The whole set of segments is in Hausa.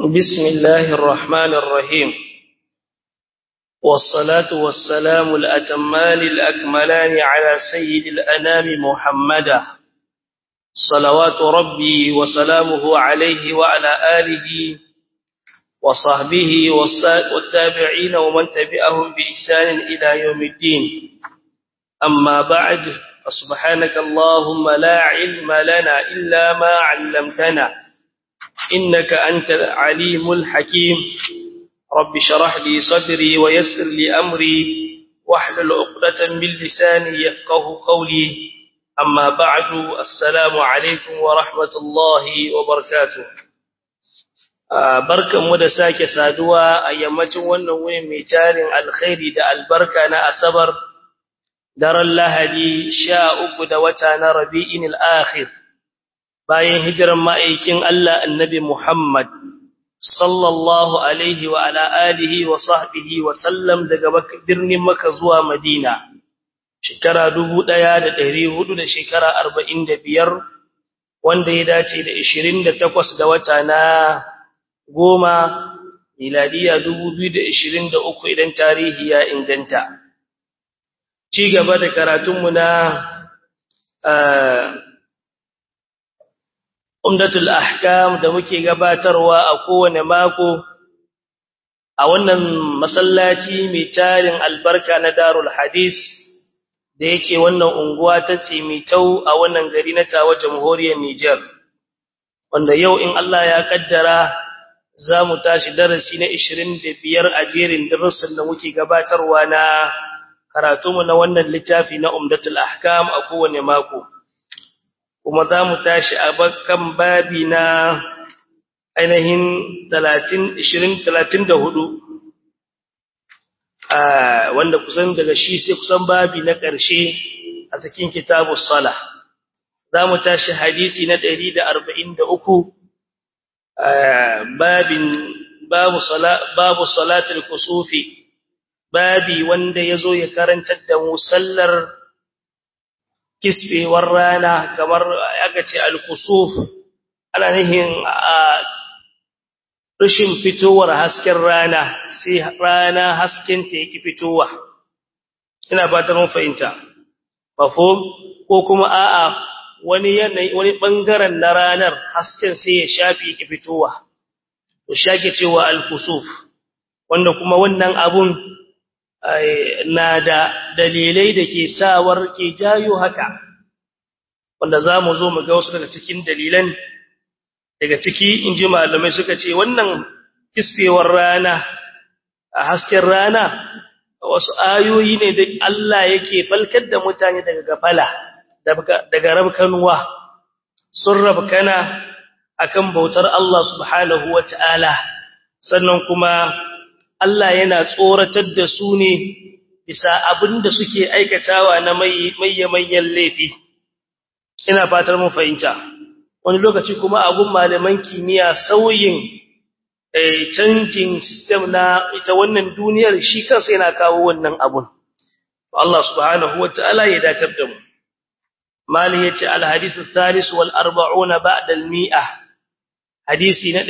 بسم الله الرحمن الرحيم والصلاة والسلام الأتمان الأكملان على سيد الأنام محمدا صلوات ربي وسلامه عليه وعلى آله وصحبه والتابعين ومن تبعهم بإحسان إلى يوم الدين أما بعد فسبحانك اللهم لا علم لنا إلا ما علمتنا إنك أنت العليم الحكيم رب شرح لي صدري ويسر لي أمري واحلل عقدة من لساني يفقه قولي أما بعد السلام عليكم ورحمة الله وبركاته barkan mu da sake saduwa a yammacin wannan wuni mai tarin alkhairi da albarka na asabar daren lahadi sha uku da wata na rabi'in al'akhir bayan hijiran ma'aikin Allah annabi Muhammad sallallahu alaihi wa ala alihi wa sahbihi wa sallam daga birnin Makka zuwa Madina shekara 1400 da shekara 45 wanda ya dace da 28 da wata na goma miladiya 2023 idan tarihi ya inganta ci gaba da karatunmu na umdatul ahkam da muke gabatarwa a kowane mako a wannan masallaci mai tarin albarka na darul hadis da yake wannan unguwa ta tau a wannan gari na tawa jamhuriyar Niger wanda yau in Allah ya kaddara za mu tashi darasi na 25 a jerin darussan da muke gabatarwa na karatunmu na wannan littafi na umdatul ahkam a kowane mako kuma za mu tashi a kan babi na ainihin 20-34 wanda kusan daga shi sai kusan babi na ƙarshe a cikin kitabu sala za mu tashi hadisi na 143 babin babu salatul kusufi babi wanda ya zo ya karantar da musallar kisbewar rana kamar aka ce al-kusuf ana nihin a rashin fitowar hasken rana sai rana hasken ta yake fitowa ina fatan mun fahimta mafhum ko kuma a'a wani yanayi wani bangaren na ranar hasken sai ya shafi yake fitowa to shake cewa al-kusuf wanda kuma wannan abun na da dalilai da ke sawar ke jayo haka wanda za mu zo mu ga wasu daga cikin dalilan daga ciki in ji malamai suka ce wannan kisfewar rana a hasken rana wasu ayoyi ne da Allah yake falkar da mutane daga gafala daga rabkanuwa sun rabkana akan bautar Allah subhanahu wata'ala sannan kuma Allah yana tsoratar da su ne bisa abin da suke aikatawa na mayyamayyan laifi ina fatar mun fahimta wani lokaci kuma abun malaman kimiyya sauyin canjin system na ita wannan duniyar shi kansa yana kawo wannan abun Allah subhanahu wataala ya dakar da mu mali yace al hadith al-thalith wal 40 ba'da al-mi'ah hadisi na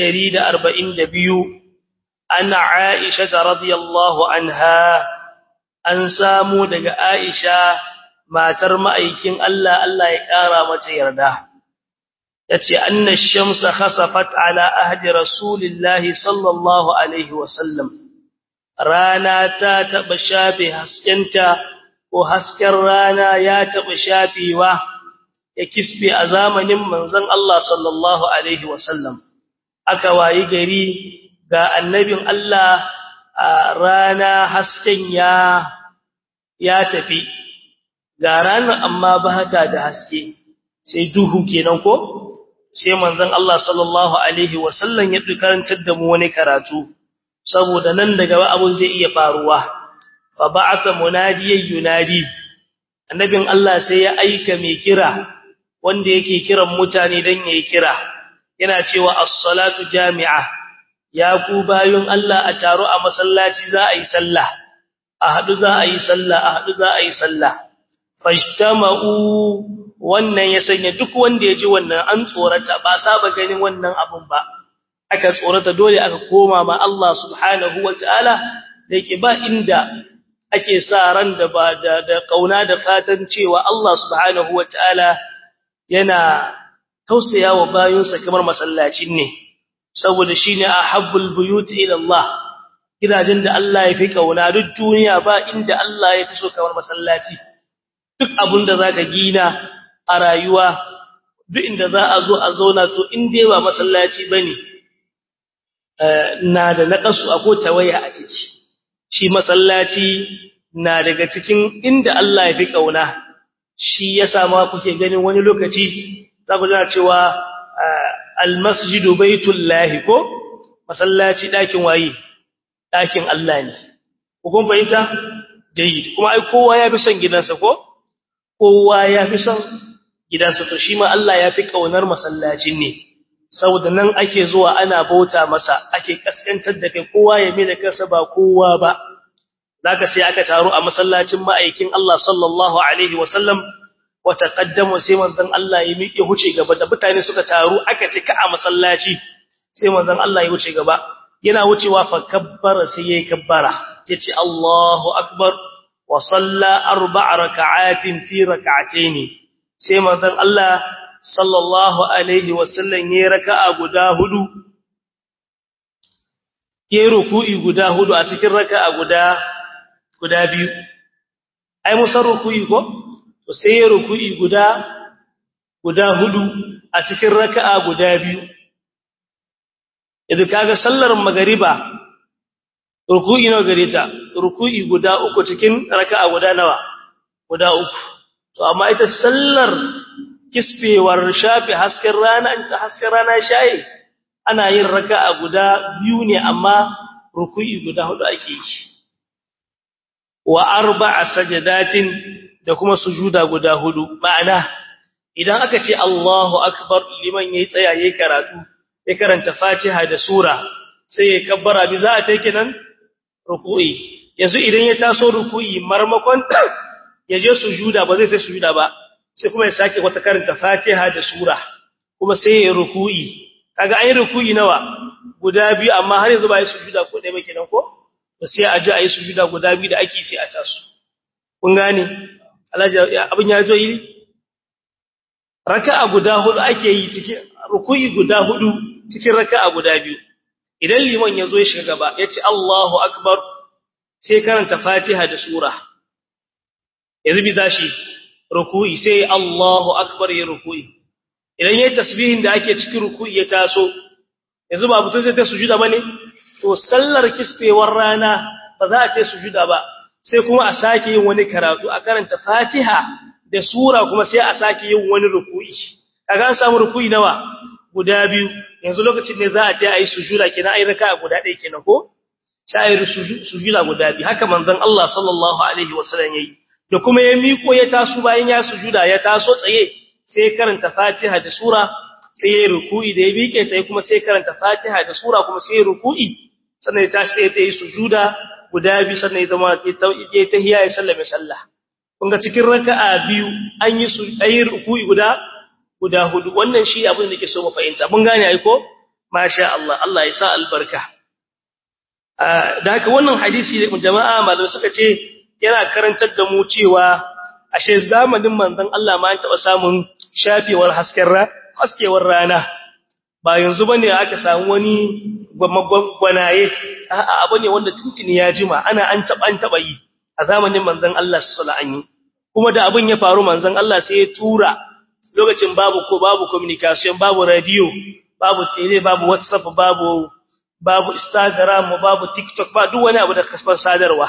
142 ana Aisha radhiyallahu anha an samu daga Aisha matar ma'aikin Allah Allah ya kara mata yarda yace anna ash-shamsa khasafat ala ahdi rasulillahi sallallahu alaihi wasallam rana ta taba shafe haskenta ko hasken rana ya taba shafewa ya kisbe a zamanin manzon Allah sallallahu alaihi wasallam aka wayi gari ga annabin Allah a rana hasken ya ya tafi ga ranar amma ba ta da haske sai duhu kenan ko sai manzon Allah sallallahu alaihi wasallam ya karantar da mu wani karatu saboda nan daga abun zai iya faruwa fa ba'atha munadiyan yunadi annabin Allah sai ya aika mai kira wanda yake kiran mutane dan yayi kira yana cewa as-salatu jami'a ya ku bayun Allah a taro a masallaci za a yi sallah a hadu za a yi sallah a hadu za a yi sallah fajtama'u wannan ya sanya duk wanda ya ji wannan an tsorata ba saba ganin wannan abun ba aka tsorata dole aka koma ma Allah subhanahu wataala da yake ba inda ake sa ran da ba da, da kauna da fatan cewa Allah subhanahu wataala yana tausaya wa bayinsa kamar masallacin ne saboda shine ahabbul buyut ila Allah gidajen da Allah ya fi kauna duk duniya ba inda Allah ya fi so kamar masallaci duk abin da zaka gina a rayuwa duk inda za a zo a zauna to in dai ba masallaci bane na da naqasu ko tawaya a ciki shi masallaci na daga cikin inda Allah ya fi kauna shi yasa ma kuke ganin wani lokaci za ku jira cewa almasjidu baitullahi ko masallaci dakin waye dakin Allah ne ku kun fahimta jayyid kuma ai kowa ya fi son gidansa ko kowa ya fi son gidansa to shi ma Allah ya fi kaunar masallacin ne saboda nan ake zuwa ana bauta masa ake kaskantar da kai kowa ya mai da kansa ba kowa ba zaka sai aka taro a masallacin ma'aikin Allah sallallahu alaihi wasallam wa taqaddamu sai manzon Allah ya miƙe huce gaba da mutane suka taru aka cika a masallaci sai manzon Allah ya huce gaba yana wucewa fa kabbara sai yayi kabbara yace Allahu akbar wa salla arba'a raka'atin fi rak'atayn sai manzon Allah sallallahu alaihi wasallam yayi raka'a guda hudu yayi ruku'i guda hudu a cikin raka'a guda guda biyu ai musar ruku'i ko to sai yayi ruku'i guda guda hudu a cikin raka'a guda biyu idan kaga sallar magariba ruku'i nawa gare ta ruku'i guda uku cikin raka'a guda nawa guda uku to amma ita sallar kisfewar shafi hasken rana ta hasken rana shayi ana yin raka'a guda biyu ne amma ruku'i guda hudu ake yi wa arba'a sajadatin da kuma sujuda guda hudu ma'ana idan aka ce Allahu akbar liman yayi tsaya yayi karatu ya karanta Fatiha da sura sai ya kabbara bi za a take nan ruku'i yanzu idan ya taso ruku'i marmakon ya je sujuda ba zai sai sujuda ba sai kuma ya sake wata karanta Fatiha da sura kuma sai ya ruku'i kaga an yi ruku'i nawa guda biyu amma har yanzu ba yi sujuda ko dai ba kenan ko to sai a ji a yi sujuda guda biyu da ake sai a taso kun gane Alhaji abin ya zo yi raka'a guda hudu ake yi cikin ruku'i guda hudu cikin raka'a guda biyu idan liman yazo ya shiga gaba yace Allahu akbar sai karanta Fatiha da sura yanzu bi dashi ruku'i sai Allahu akbar ya ruku'i idan yayin tasbihin da ake cikin ruku'i ya taso yanzu ba mutun zai ta sujuda bane to sallar kisfewar rana ba za ta sujuda ba sai kuma a sake yin wani karatu a karanta Fatiha da sura kuma sai a sake yin wani ruku'i kaga an samu ruku'i nawa guda biyu yanzu lokacin ne za a ta yi sujuda kenan ai raka'a guda ɗaya kenan ko sai ayi sujuda guda biyu haka manzon Allah sallallahu alaihi wasallam yayi da kuma ya miko ya taso bayan ya sujuda ya taso tsaye sai karanta Fatiha da sura sai ya ruku'i da ya miƙe tsaye kuma sai karanta Fatiha da sura kuma sai ya ruku'i sannan ya tashi sai ya yi sujuda guda biyu sannan ya zama ya tahiyya ya sallame sallah kun ga cikin raka'a biyu an yi su ayi ruku'i guda guda hudu wannan shi abin da nake so mu fahimta mun gane ai ko masha Allah Allah ya sa albarka da haka wannan hadisi da jama'a malamai suka ce yana karantar da mu cewa ashe zamanin manzon Allah ma an taba samun shafewar hasken ra haskewar rana ba yanzu bane aka samu wani gwanaye a'a abu ne wanda tuntuni ya jima ana an taba an taba yi a zamanin manzon Allah sallallahu alaihi wasallam kuma da abin ya faru manzon Allah sai ya tura lokacin babu ko babu communication babu radio babu tele babu whatsapp babu babu instagram babu tiktok ba duk wani abu da kasban sadarwa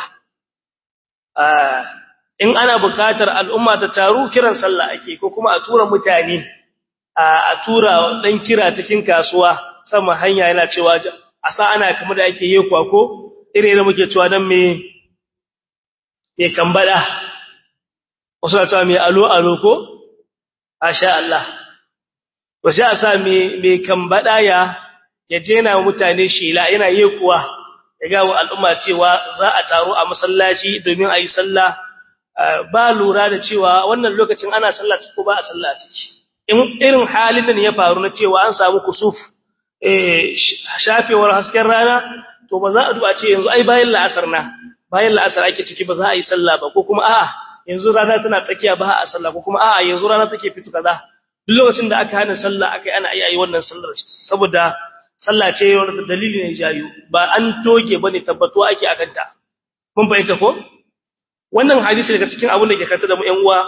in ana bukatar al'umma ta taru kiran sallah ake ko kuma a tura mutane a tura dan kira cikin kasuwa sama hanya yana cewa a sa ana kamar da ake yi kwako ire da muke cewa dan me me kambada wasu na cewa me alo alo ko Asha Allah, wasu a sa mai kambaɗa ya ya jena mutane shela yana yi kuwa ya gawo al'umma cewa za a taro a masallaci domin a yi sallah ba lura da cewa wannan lokacin ana sallah ko ba a sallah ciki. In irin halin da ya faru na cewa an samu kusuf, eh shafewar hasken rana to ba za a duba ce yanzu ai bayan la'asar na bayan la'asar ake ciki ba za a yi sallah ba ko kuma a'a yanzu rana tana tsakiya ba a sallah ko kuma a'a yanzu rana take fito kaza duk lokacin da aka hana sallah aka yi ana iya yi wannan sallar saboda sallah ce wanda dalili ne jayu ba an toge bane tabbatuwa ake akan ta mun fahimta ko wannan hadisi daga cikin abin da ke kanta da mu ƴan uwa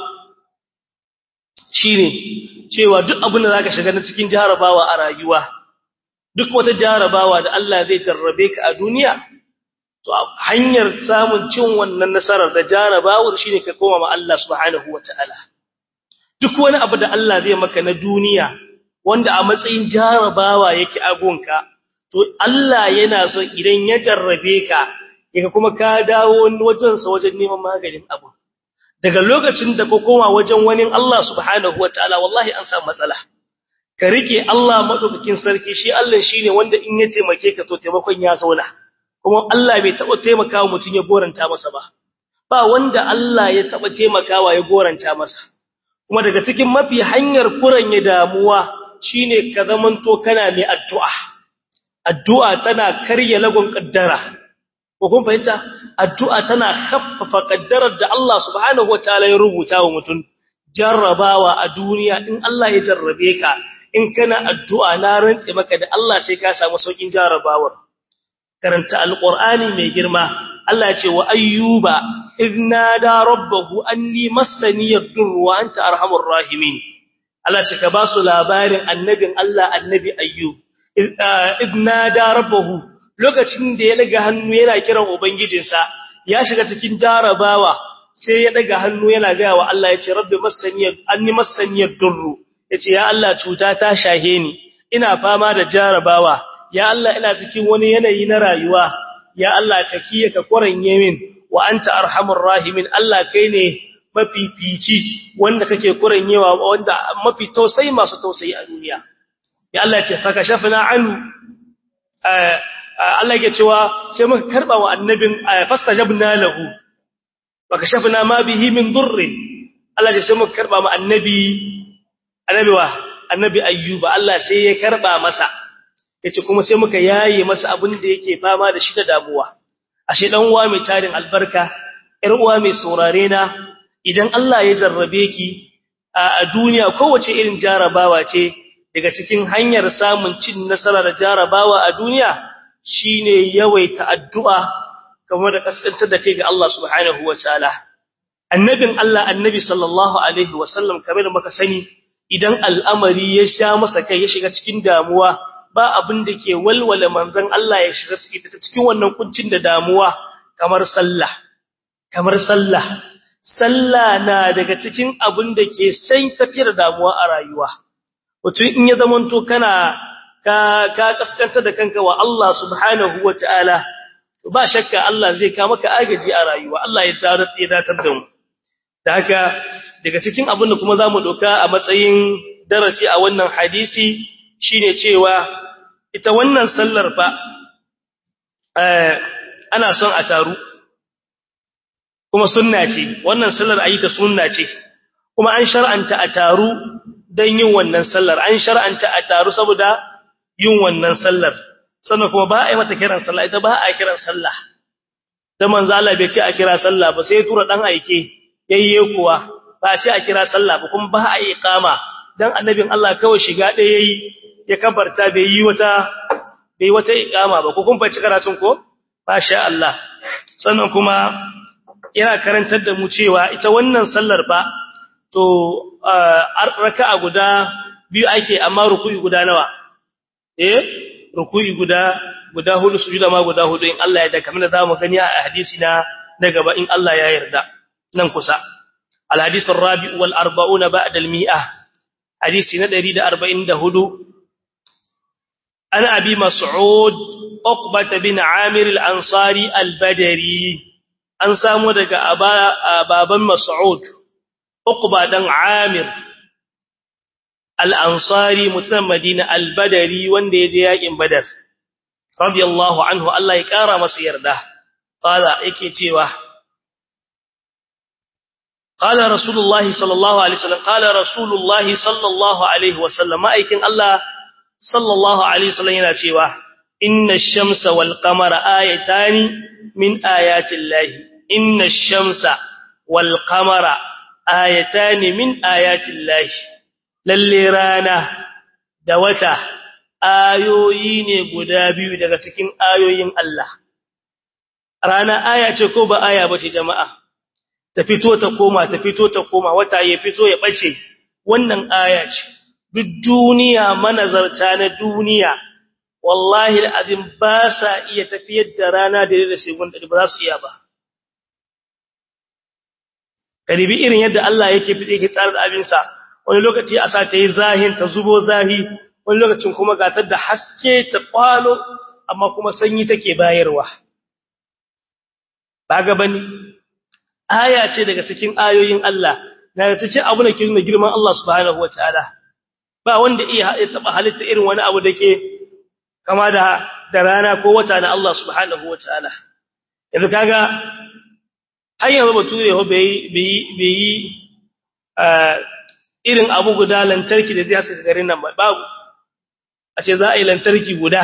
shine cewa duk abin da zaka shiga na cikin jarabawa a rayuwa duk wata jarabawa da Allah zai jarrabe ka a duniya to hanyar samun cin wannan nasarar da jarabawar shine ka koma ma Allah subhanahu wataala duk wani abu da Allah zai maka na duniya wanda a matsayin jarabawa yake agonka to Allah yana so idan ya jarrabe ka yaka kuma ka dawo wajen sa wajen neman maganin abu daga lokacin da ka koma wajen wani Allah subhanahu wataala wallahi an samu matsala ka rike Allah madaukakin sarki shi Allah shine wanda in ya taimake ka to taimakon ya zauna kuma Allah bai taba taimakawa mutun ya goranta masa ba ba wanda Allah ya taba taimakawa ya goranta masa kuma daga cikin mafi hanyar kuranye damuwa shine ka zamanto kana mai addu'a addu'a tana karya lagon kaddara ko kun fahimta addu'a tana khaffafa kaddarar da Allah subhanahu wataala ya rubuta wa mutum jarrabawa a duniya in Allah ya jarrabe ka in kana addu'a na rantse maka da Allah sai ka samu saukin jarrabawar karanta alqur'ani mai girma Allah ya ce wa ayyuba idna da rabbahu anni massani yadur wa anta arhamur rahimin Allah ce ka ba su labarin annabin Allah annabi ayyub idna da rabbahu lokacin da ya daga hannu yana kiran ubangijinsa ya shiga cikin jarabawa sai ya daga hannu yana ga wa Allah ya ce rabbi massani anni massani yadur yace ya Allah cuta ta shahe ni ina fama da jarabawa ya Allah ina cikin wani yanayi na rayuwa ya Allah ka kiye ka koranye min wa anta arhamur rahimin Allah kai ne mafifici wanda kake kuranyewa wanda mafi tausayi masu tausayi a duniya ya Allah ce fa kashafna an Allah yake cewa sai muka karba wa annabin fastajabna lahu fa kashafna ma bihi min durrin Allah ya sai muka karba ma annabi annabi wa annabi ayyuba Allah sai ya karba masa yace kuma sai muka yaye masa abin da yake fama da shi da damuwa ashe dan uwa mai tarin albarka ƴar uwa mai saurare na idan Allah ya jarrabe ki a duniya kowace irin jarabawa ce daga cikin hanyar samun cin nasara da jarabawa a duniya shine yawaita addu'a kamar da kaskantar da kai ga Allah subhanahu wataala annabin Allah annabi sallallahu alaihi wasallam kamar da muka sani idan al'amari ya sha masa kai ya shiga cikin damuwa ba abin da ke walwala manzon Allah ya shiga cikin wannan kuncin da damuwa kamar sallah kamar sallah sallah na daga cikin abin da ke sai tafiyar damuwa a rayuwa wato in ya zamanto kana ka ka kaskanta da kanka wa Allah subhanahu wataala ba shakka Allah zai ka maka agaji a rayuwa Allah ya darar ya datar da mu da haka daga cikin abin da kuma zamu doka a matsayin darasi a wannan hadisi shine cewa ita wannan sallar fa eh ana son a taru kuma sunna ce wannan sallar ayi ta sunna ce kuma an shar'anta a taru dan yin wannan sallar an shar'anta a taru saboda yin wannan sallar sannan kuma ba a yi mata kiran sallah ita ba a kiran sallah da manzo Allah bai ce a kira sallah ba sai tura dan aike yayye kuwa ba a ce a kira sallah ba kuma ba a yi iqama dan annabin Allah kawai shiga ɗaya yayi ya kabarta bai yi wata bai wata iqama ba ko kun fa karatun ko masha Allah sannan kuma yana karantar da mu cewa ita wannan sallar fa to raka'a guda biyu ake amma ruku'i guda nawa eh ruku'i guda guda hudu sujuda ma guda hudu in Allah ya yarda kamar da zamu gani a hadisi na na gaba in Allah ya yarda nan kusa al hadith ar-rabi wal 40 ba'da al mi'ah hadisi na 144 ana abi mas'ud uqbah bin amir al ansari al badri an samu daga baban mas'ud uqba dan amir al-ansari mutumin madina al-badari wanda yaje yakin badar radiyallahu anhu Allah ya kara masa yarda qala yake cewa qala rasulullahi sallallahu alaihi wasallam qala rasulullahi sallallahu alaihi wasallam ma'aikin Allah sallallahu alaihi wasallam yana cewa inna ash-shamsa wal qamara ayatani min ayati llahi inna ash-shamsa wal qamara ayatani min ayati llahi lalle rana da wata ayoyi ne guda biyu daga cikin ayoyin Allah rana aya ce ko ba aya bace jama'a ta fito ta koma ta fito ta koma wata ya fito ya bace wannan aya ce duk duniya manazarta na duniya wallahi alazim ba sa iya tafiyar da rana da da segun da ba za su iya ba karibi irin yadda Allah yake fite yake tsara da abin sa wani lokaci a sa ta yi zahin ta zubo zahi wani lokacin kuma gatar da haske ta kwalo amma kuma sanyi take bayarwa ba ga bane aya ce daga cikin ayoyin Allah daga cikin abu da ke nuna girman Allah subhanahu wataala ba wanda iya taba halitta irin wani abu dake kama da da rana ko wata na Allah subhanahu wataala yanzu kaga har yanzu bature ho bai bai bai irin abu guda lantarki da zai saka garin nan babu a ce za a yi lantarki guda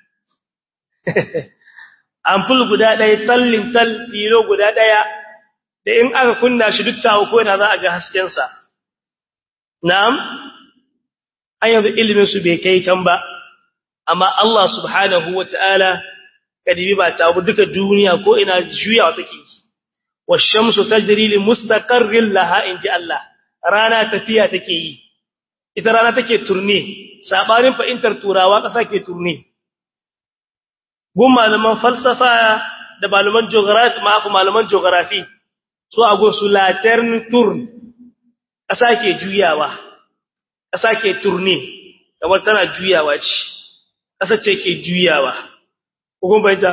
ampul guda ɗaya tallin tal tilo guda ɗaya da in aka kunna shi duk tawo ko ina za a ga haskensa na'am an yanzu ilimin su bai kai can ba amma Allah subhanahu wata'ala kadibi ba ta duka duniya ko ina juyawa take washamsu tajri li mustaqarrin laha inji Allah rana tafiya take yi ita rana take turne sabanin fa'intar turawa kasa ke turne gun malaman falsafa da malaman geography ma'afu malaman geography so a gun su latern turn kasa ke juyawa kasa ke turne kamar tana juyawa ce kasa ce ke juyawa kun bayyana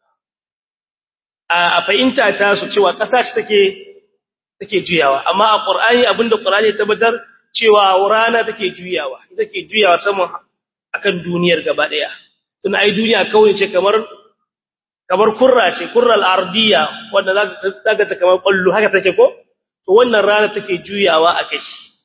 a fahimta ta su cewa kasa ce take take juyawa amma a qur'ani abinda qur'ani ya tabbatar cewa rana take juyawa take juyawa saman akan duniyar gaba daya tun ai duniya kawai ce kamar kamar kurra ce kurral ardiya wanda zaka ta kamar kullu haka take ko to wannan rana take juyawa akai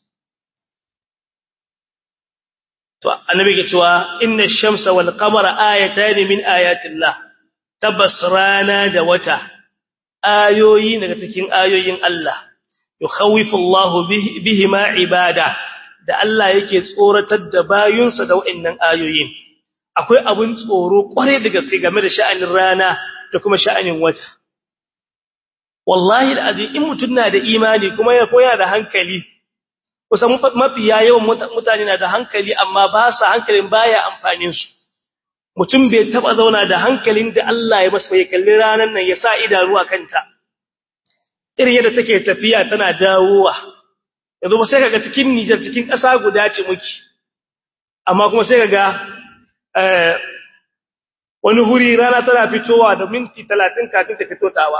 to annabi ke cewa inna ash-shamsa wal qamara ayatan min ayatillah tabbas rana da wata ayoyi daga cikin ayoyin Allah yukhawifu Allahu bihima ibada da Allah yake tsoratar da bayunsa da wa'annan ayoyin akwai abun tsoro kware da gaske game da sha'anin rana da kuma sha'anin wata wallahi alazim in mutun na da imani kuma ya koya da hankali kusan mafiya yawan mutane na da hankali amma ba sa hankalin baya amfanin su mutum bai taba zauna da hankalin da Allah ya masa ya kalli ranan nan ya sa idanu a kanta irin yadda take tafiya tana dawowa yanzu ba sai kaga cikin Niger cikin ƙasa guda ce muke amma kuma sai kaga eh wani huri rana tana fitowa da minti 30 kafin ta fito tawa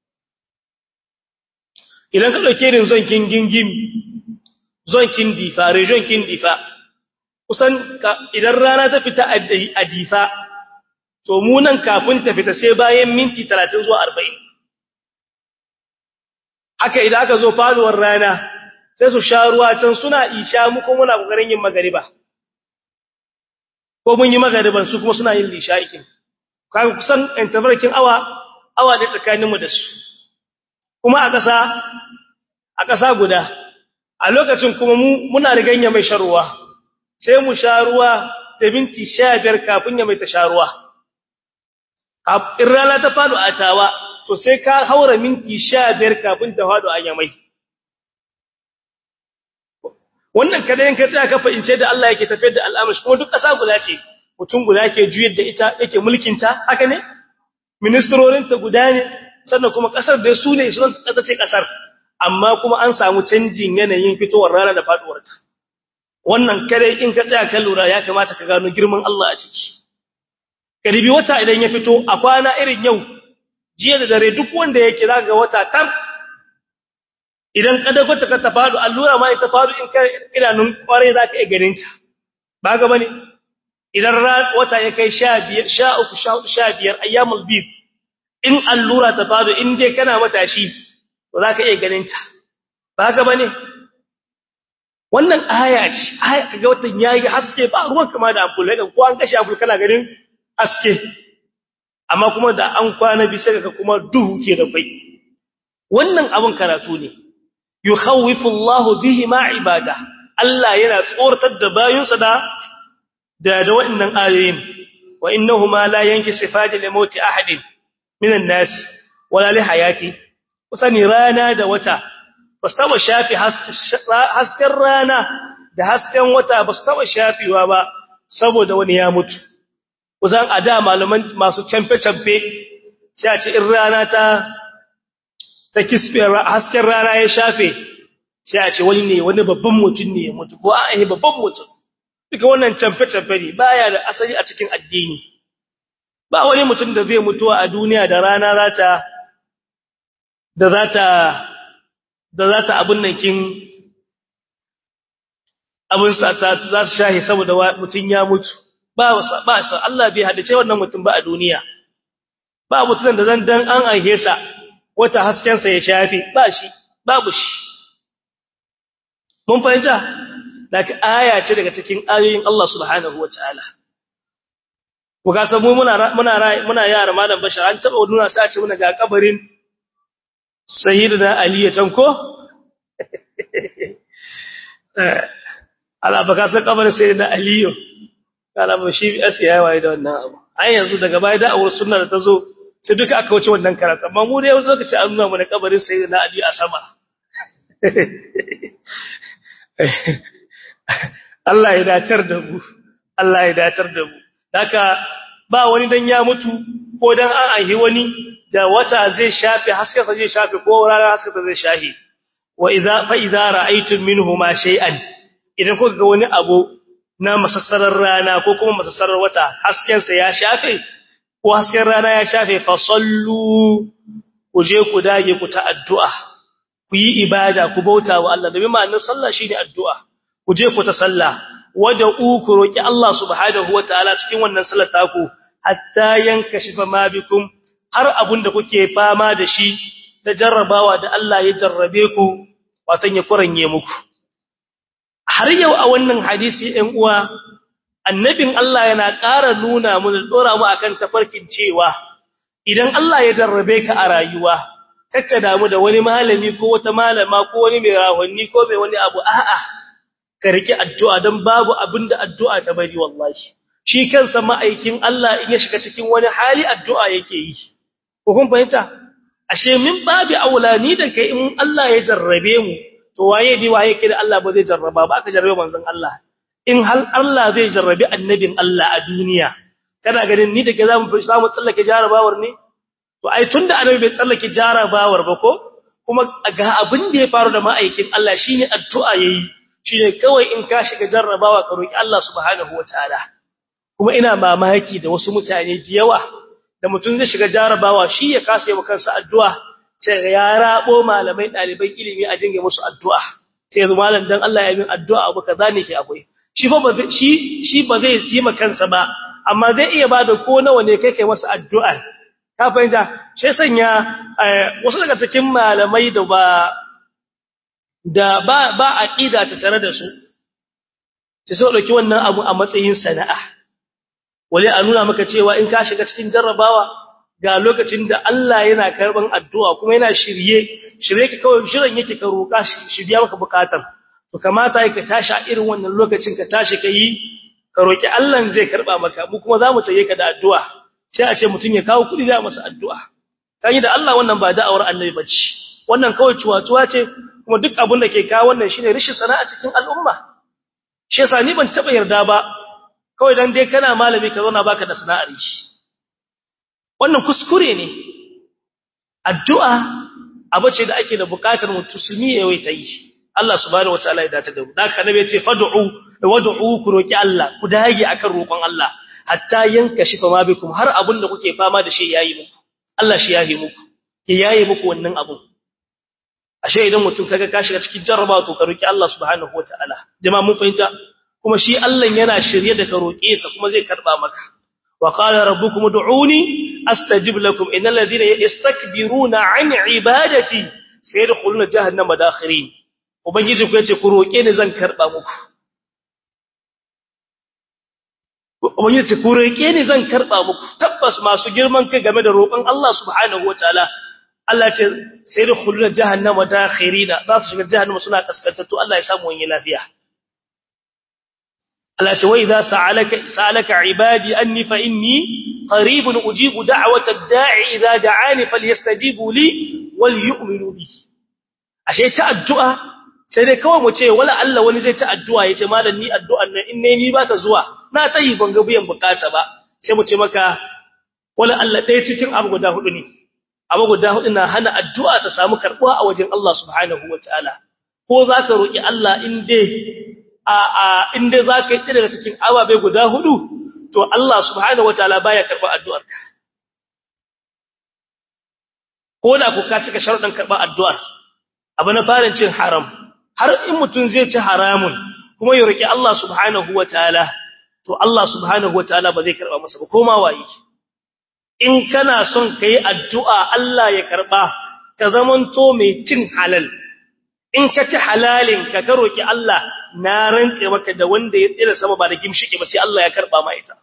idan ka dauke irin zon kin gingimi zon kin difa region kin difa kusan idan rana ta fita a difa to mu nan kafin ta fita sai bayan minti 30 zuwa 40 haka idan aka zo faduwar rana sai su sha ruwa can suna isha mu kuma muna kokarin yin magariba ko mun yi magariban su kuma suna yin lishaikin kaga kusan intervalkin awa awa ne tsakanin mu da su kuma a ƙasa a ƙasa guda a lokacin kuma mu muna riganya mai sharuwa sai mu sha ruwa da minti 15 kafin ya mai ta sha ruwa in rana ta fado a tawa to sai ka haura minti 15 kafin ta fado a yamai wannan kada in ka tsaya ka fahimce da Allah yake tafiyar da al'amari kuma duk ƙasa guda ce mutum guda ke juyar da ita yake mulkin ta haka ne ministrorin ta guda ne sannan kuma ƙasar da su ne sun ƙasa ce ƙasar amma kuma an samu canjin yanayin fitowar rana da faduwar ta wannan kada in ka tsaya ka lura ya kamata ka gano girman Allah a ciki karibi wata idan ya fito a kwana irin yau jiya da dare duk wanda yake zaka ga wata tar idan kadakwata ka tafadu allura ma ita fadu in kai idanun kware zaka iya ganin ta ba ga bane idan wata ya kai 15 13 15 ayyamul bid in allura ta fadu in dai kana matashi to zaka iya ganin ta ba ga bane wannan aya ce aya kaga watan yayi haske ba ruwan kama da ampul ga ko an kashe ampul kana ganin haske amma kuma da an kwana bi sai kaga kuma duhu ke da kai wannan abun karatu ne yukhawifu Allah bihi ma ibada Allah yana tsoratar da bayinsa da da da wannan ayoyin wa innahuma la yanki sifati li mauti ahadin minan nas wala li hayati kusani rana da wata basu taba shafi hasken rana da hasken wata basu taba shafewa ba saboda wani ya mutu kusan a da malaman masu camfe-camfe sai a ce in rana ta ta kisfe hasken rana ya shafe sai a ce wani ne wani babban mutum ne ya mutu ko a yi babban mutum duka wannan camfe-camfe ne baya da asali a cikin addini ba wani mutum da zai mutuwa a duniya da rana za ta da za ta da za ta abin nan kin abin sa ta za ta shahi saboda mutum ya mutu ba ba sa Allah bai hadace wannan mutum ba a duniya ba mutum da zan dan an aihe sa wata hasken sa ya shafi ba shi babu shi mun fahimta daga aya ce daga cikin ayoyin Allah subhanahu wataala ku ga samu muna muna muna yara malam bashar an taba nuna sai a ce muna ga kabarin sayyidina ali ya tanko ala baka san kabarin sayyidina ali kala ba shi asiya yayi da wannan abu ai yanzu daga baya da awar sunna da tazo sai duka aka wuce wannan karatu amma mu dai lokaci an nuna mana kabarin sayyidina ali a sama Allah ya datar da mu Allah ya datar da mu haka ba wani dan ya mutu ko dan an aihi wani da wata zai shafe haskensa zai shafe ko rana haskensa zai shahi wa idza fa idza ra'aytum minhuma shay'an idan kuka ga wani abu na masassarar rana ko kuma masassarar wata haskensa ya shafe ko hasken rana ya shafe fa sallu ku je ku dage ku ta addu'a ku yi ibada ku bauta wa Allah domin ma'anar sallah shine addu'a ku je ku ta sallah wada ku roki Allah subhanahu wataala cikin wannan sallar taku hatta yankashifa ma bikum har abun da kuke fama da shi da jarrabawa da Allah ya jarrabe ku watan ya kuranye muku har yau a wannan hadisi ɗan uwa annabin Allah yana ƙara nuna mu da dora mu akan tafarkin cewa idan Allah ya jarrabe ka a rayuwa kakka damu da wani malami ko wata malama ko wani mai rahonni ko mai wani abu a'a ka riki addu'a dan babu abinda addu'a ta bari wallahi shi kansa ma'aikin Allah in ya shiga cikin wani hali addu'a yake yi ko kun fahimta ashe min babu aulani da kai in Allah ya jarrabe mu to waye ni waye kida Allah ba zai jarraba ba aka jarrabe manzon Allah in hal Allah zai jarrabe annabin Allah a duniya kana ganin ni da ke zamu samu tsallake jarabawar ne to ai tunda annabi bai tsallake jarabawar ba ko kuma ga abin da ya faru da ma'aikin Allah shine addu'a yayi shine kawai in ka shiga jarrabawa ka roki Allah subhanahu wataala kuma ina mamaki da wasu mutane da yawa da mutum zai shiga jarabawa shi ya kasa yi kansa addu'a sai ga ya rabo malamai ɗaliban ilimi a dinga musu addu'a sai yanzu malam dan Allah ya yi addu'a abu kaza ne ke akwai shi fa ba shi shi ba zai yi kansa ba amma zai iya bada ko nawa ne kai kai masa addu'a ka fahimta sai sanya wasu daga cikin malamai da ba da ba ba aqida ta tare da su sai so dauki wannan abu a matsayin sana'a wale a nuna maka cewa in ka shiga cikin jarrabawa ga lokacin da Allah yana karban addu'a kuma yana shirye shirye ki kawai shirin yake ka roƙa shi biya maka bukatar to kamata ka tashi a irin wannan lokacin ka tashi ka yi ka roƙi Allah zai karba maka mu kuma zamu taye ka da addu'a sai a ce mutun ya kawo kudi za masa addu'a kai da Allah wannan ba da'awar annabi bace wannan kawai cuwa-cuwa ce kuma duk abin da ke kawo wannan shine rishin sana'a cikin al'umma shi yasa ni ban taba yarda ba kawai dan dai kana malami ka zauna baka da sana'ar shi wannan kuskure ne addu'a abu ce da ake da bukatar mutusumi ya ta yi Allah subhanahu wataala ya dace da mu haka nabi ya ce fad'u wad'u ku roki Allah ku dage akan roƙon Allah hatta yanka shi fama bikum har abun da kuke fama da shi yayi muku Allah shi yayi muku ya yayi muku wannan abun ashe idan mutum kaga ka shiga cikin jarrabawa to ka roki Allah subhanahu wataala jama'a mun fahimta kuma shi Allah yana shirye da ka roke sa kuma zai karba maka wa qala rabbukum ud'uni astajib lakum innal ladhina yastakbiruna an ibadati sayadkhuluna jahannama dakhirin ubangiji ku yace ku roke ni zan karba muku ubangiji ce ku roke ni zan karba muku tabbas masu girman kai game da roƙon Allah subhanahu wataala Allah ce sai da khulul jahannama dakhirina za su shiga jahannama suna kaskantattu Allah ya samu wani lafiya Allah ce wai za sa'alaka sa'alaka ibadi anni fa inni qaribun ujibu da'watad da'i idza da'ani falyastajibu li wal yu'minu bi ashe ta addu'a sai dai kawai mu ce wala Allah wani zai ta addu'a yace malam ni addu'an nan in ne ni ba ta zuwa na tayi ban ga biyan bukata ba sai mu ce maka wala Allah ɗaya cikin abu guda hudu ne abu guda hudu na hana addu'a ta samu karbuwa a wajen Allah subhanahu wataala ko zaka roki Allah in dai a a in dai zaka yi daga cikin ababe guda hudu to Allah subhanahu wataala baya karba addu'ar ko da ku ka cika sharuɗin karba addu'ar abu na farin cin haram har in mutun zai ci haramun kuma ya roki Allah subhanahu wataala to Allah subhanahu wataala ba zai karba masa ba koma waye in kana son kai addu'a Allah ya karba ka zamanto mai cin halal in ka ci halalin ka ka roki Allah na rantse maka da wanda ya tsira sama ba da gimshike ba sai Allah ya karba ma ita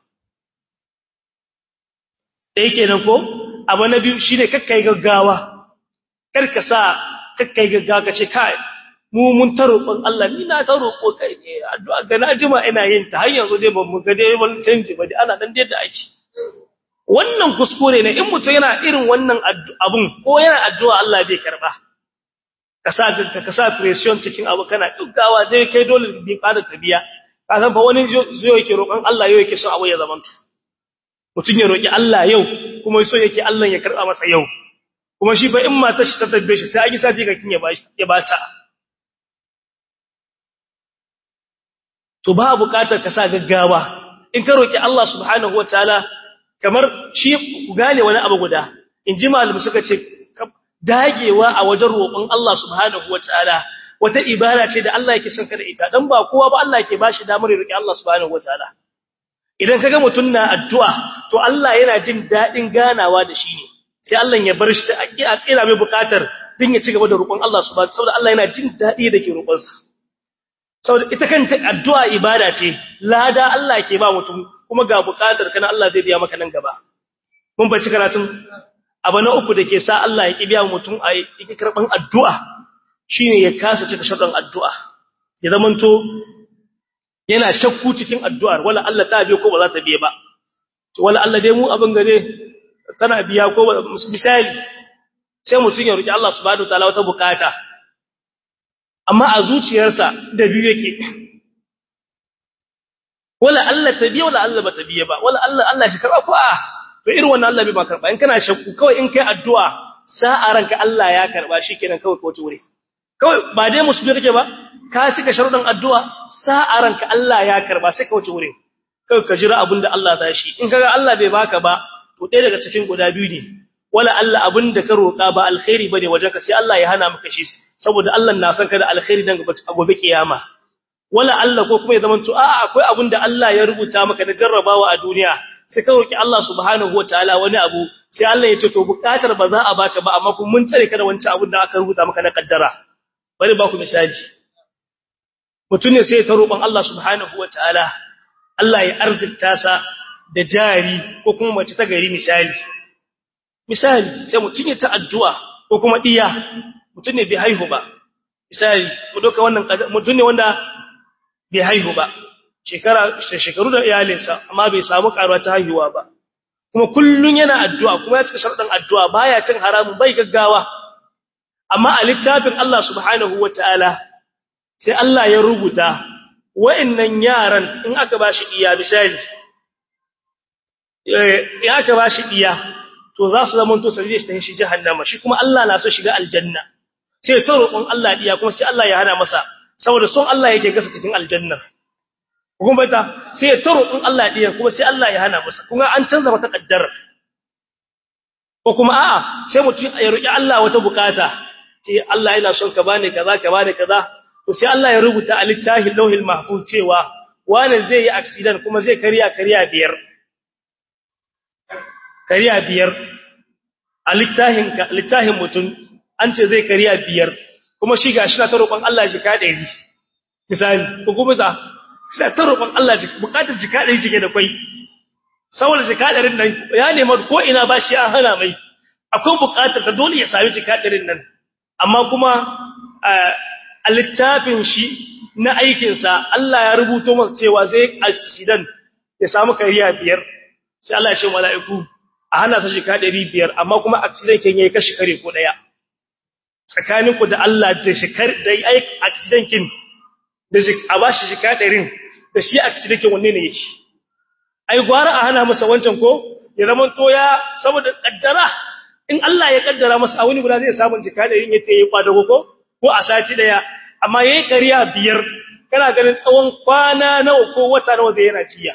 dai kenan ko abu na biyu shine kakkai gaggawa kar ka sa kakkai gaggawa ka ce kai mu mun ta roƙon Allah ni na ta roƙo kai ne addu'a ga najima ina yin ta har yanzu dai ban mu ga dai wani canji ba dai ana dan da ake wannan kuskure ne in mutum yana irin wannan abun ko yana addu'a Allah bai karba ka sa ka sa pression cikin abu kana dukkawa dai kai dole bi fara tabiya ka san fa wani zo yake roƙon Allah yau yake son abu ya zamanto mutum ya roƙi Allah yau kuma so yake Allah ya karba masa yau kuma shi fa in mata shi ta tabbe shi sai a yi sati ga kin ya bashi ya bata to ba buƙatar ka sa gaggawa in ka roki Allah subhanahu wataala kamar shi ku gane wani abu guda in ji malamu suka ce dagewa a wajen roƙon Allah subhanahu wataala wata ibada ce da Allah yake son ka da ita dan ba kowa ba Allah yake bashi damar roki Allah subhanahu wataala idan kaga mutun na addu'a to Allah yana jin dadin ganawa da shi ne sai Allah ya bar shi a tsira mai bukatar din ya ci gaba da roƙon Allah subhanahu saboda Allah yana jin dadi da ke roƙon sa saboda ita kanta addu'a ibada ce lada Allah ke ba mutum kuma ga bukatar kana Allah zai biya maka nan gaba mun bace karatun abu na uku dake sa Allah ya kibiya mutum a yake karban addu'a shine ya kasa cika shaɗan addu'a ya zamanto yana shakku cikin addu'ar wala Allah ta biya ko ba za ta biya ba wala Allah dai mu abin gare tana biya ko misali sai mutum ya roki Allah subhanahu wataala wata bukata amma a zuciyarsa da biyu yake wala Allah ta biya wala Allah ba ta biya ba wala Allah Allah shi karba ko a to irin wannan Allah bai ba karba in kana shakku kawai in kai addu'a sa'a ranka Allah ya karba shikenan kawai ko wuri kawai ba dai musulmi kake ba ka cika sharuɗin addu'a sa'a ranka Allah ya karba sai ka wuce wurin kawai ka jira abinda Allah za shi in kaga Allah bai baka ba to ɗaya daga cikin guda biyu ne wala Allah abinda ka roƙa ba alkhairi bane wajen ka sai Allah ya hana maka shi saboda Allah na san ka da alkhairi dan gobe kiyama wala Allah ko kuma ya zama to a'a akwai abinda Allah ya rubuta maka na jarrabawa a duniya sai ka roki Allah subhanahu wataala wani abu sai Allah ya ce to bukatar ba za a baka ba amma kun mun tsare ka da wancan abin da aka rubuta maka na kaddara bari ba ku misali mutum ne sai ta roƙon Allah subhanahu wataala Allah ya arzikta sa da jari ko kuma mace ta gari misali misali sai mutum ya ta addu'a ko kuma diya mutum ne bai haihu ba misali mu doka wannan mutum ne wanda bai haihu ba shekara shekaru da iyalinsa amma bai samu karuwa ta haihuwa ba kuma kullun yana addu'a kuma ya cika sharɗin addu'a baya cin haramun bai gaggawa amma a littafin Allah subhanahu wataala sai Allah ya rubuta wa'annan yaran in aka bashi iya misali eh in aka bashi iya to za su zama to sai shi shi jahannama shi kuma Allah na so shiga aljanna sai ta roƙon Allah iya kuma sai Allah ya hana masa saboda son Allah yake gasa cikin aljanna kuma ta sai ta roƙon Allah iya kuma sai Allah ya hana masa kuma an canza mata kaddara ko kuma a'a sai mutum ya roƙi Allah wata bukata ce Allah yana son ka bani kaza ka bani kaza to sai Allah ya rubuta a littafin lauhil mahfuz cewa wani zai yi accident kuma zai kariya kariya biyar kariya biyar a littafin littafin mutum an ce zai kariya biyar kuma shi gashi na ta roƙon Allah jika ɗari misali ko kuma za sai ta roƙon Allah bukatar jika ɗari jike da kwai saboda jika ɗarin nan ya nema ko ina ba shi an hana mai akwai bukatar ta dole ya sami jika ɗarin nan amma kuma a littafin shi na aikinsa Allah ya rubuto masa cewa zai accident ya samu kariya biyar sai Allah ya ce mala'iku a hana ta jika ɗari biyar amma kuma accident ken yayi kashi kare ko ɗaya tsakaninku da Allah da shikar da accident kin da a bashi jika ɗarin da shi accident kin wanne ne yake ai gwara a hana masa wancan ko ya zama to ya saboda kaddara in Allah ya kaddara masa a wani guda zai samu jika ɗarin yake yi kwadago ko ko a sati daya amma yayi kariya biyar kana ganin tsawon kwana nawa ko wata nawa zai yana jiya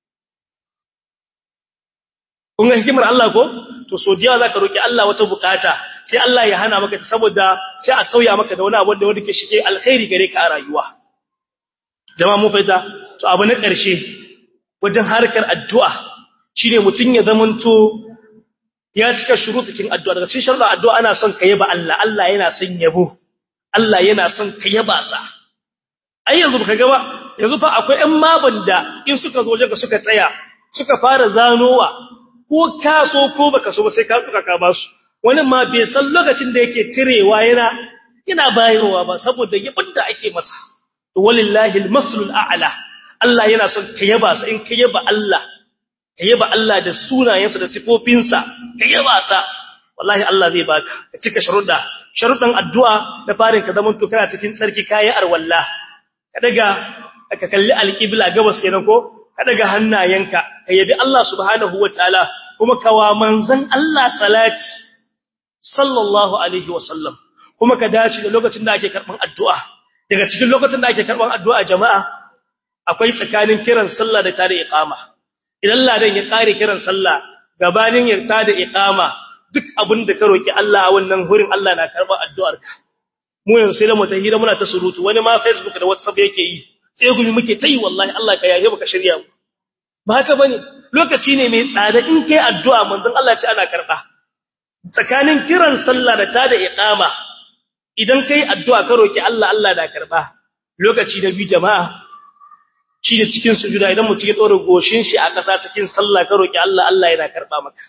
kun ga hikimar Allah ko to so diya zaka roki Allah wata bukata sai Allah ya hana maka saboda sai a sauya maka da wani abu da wanda ke shige alkhairi gare ka a rayuwa jama'a mu faita to abu na ƙarshe wajen harkar addu'a shine mutun ya zamanto ya cika shurutukin addu'a daga cikin sharuɗin addu'a ana son ka yaba Allah Allah yana son yabo Allah yana son ka yaba sa ai yanzu baka ga ba yanzu fa akwai ƴan maban da in suka zo wajen suka tsaya suka fara zanowa ko ka so ko baka so ba sai ka tsuka ka basu wani ma bai san lokacin da yake cirewa yana yana bayarwa ba saboda yabin da ake masa to walillahi almaslul a'la Allah yana son ka yaba sa in ka yaba Allah ka yaba Allah da sunayensa da sifofinsa ka yaba sa wallahi Allah zai baka ka cika sharuɗa sharuɗan addu'a da farin ka zaman to kana cikin tsarki kayi arwalla ka daga ka kalli alqibla gabas kenan ko ka daga hannayenka ka yabi Allah subhanahu wataala kuma kawa manzon Allah salati sallallahu alaihi wasallam kuma ka dace da lokacin da ake karban addu'a daga cikin lokacin da ake karban addu'a jama'a akwai tsakanin kiran sallah da tare iqama idan ladan ya kare kiran sallah gabanin ya tada iqama duk abin da ka roki Allah a wannan hurin Allah na karban addu'arka mu yanzu sai da mu tahira muna ta surutu wani ma facebook da whatsapp yake yi sai gumi muke tayi wallahi Allah ka yaye baka shirya mu ba haka bane lokaci ne mai tsada in kai addu'a manzon Allah ce ana karba tsakanin kiran sallah da tada iqama idan kai addu'a ka roki Allah Allah da karba lokaci da bi jama'a shi da cikin sujuda idan mutum ya dora goshin shi a ƙasa cikin sallah ka roki Allah Allah yana karba maka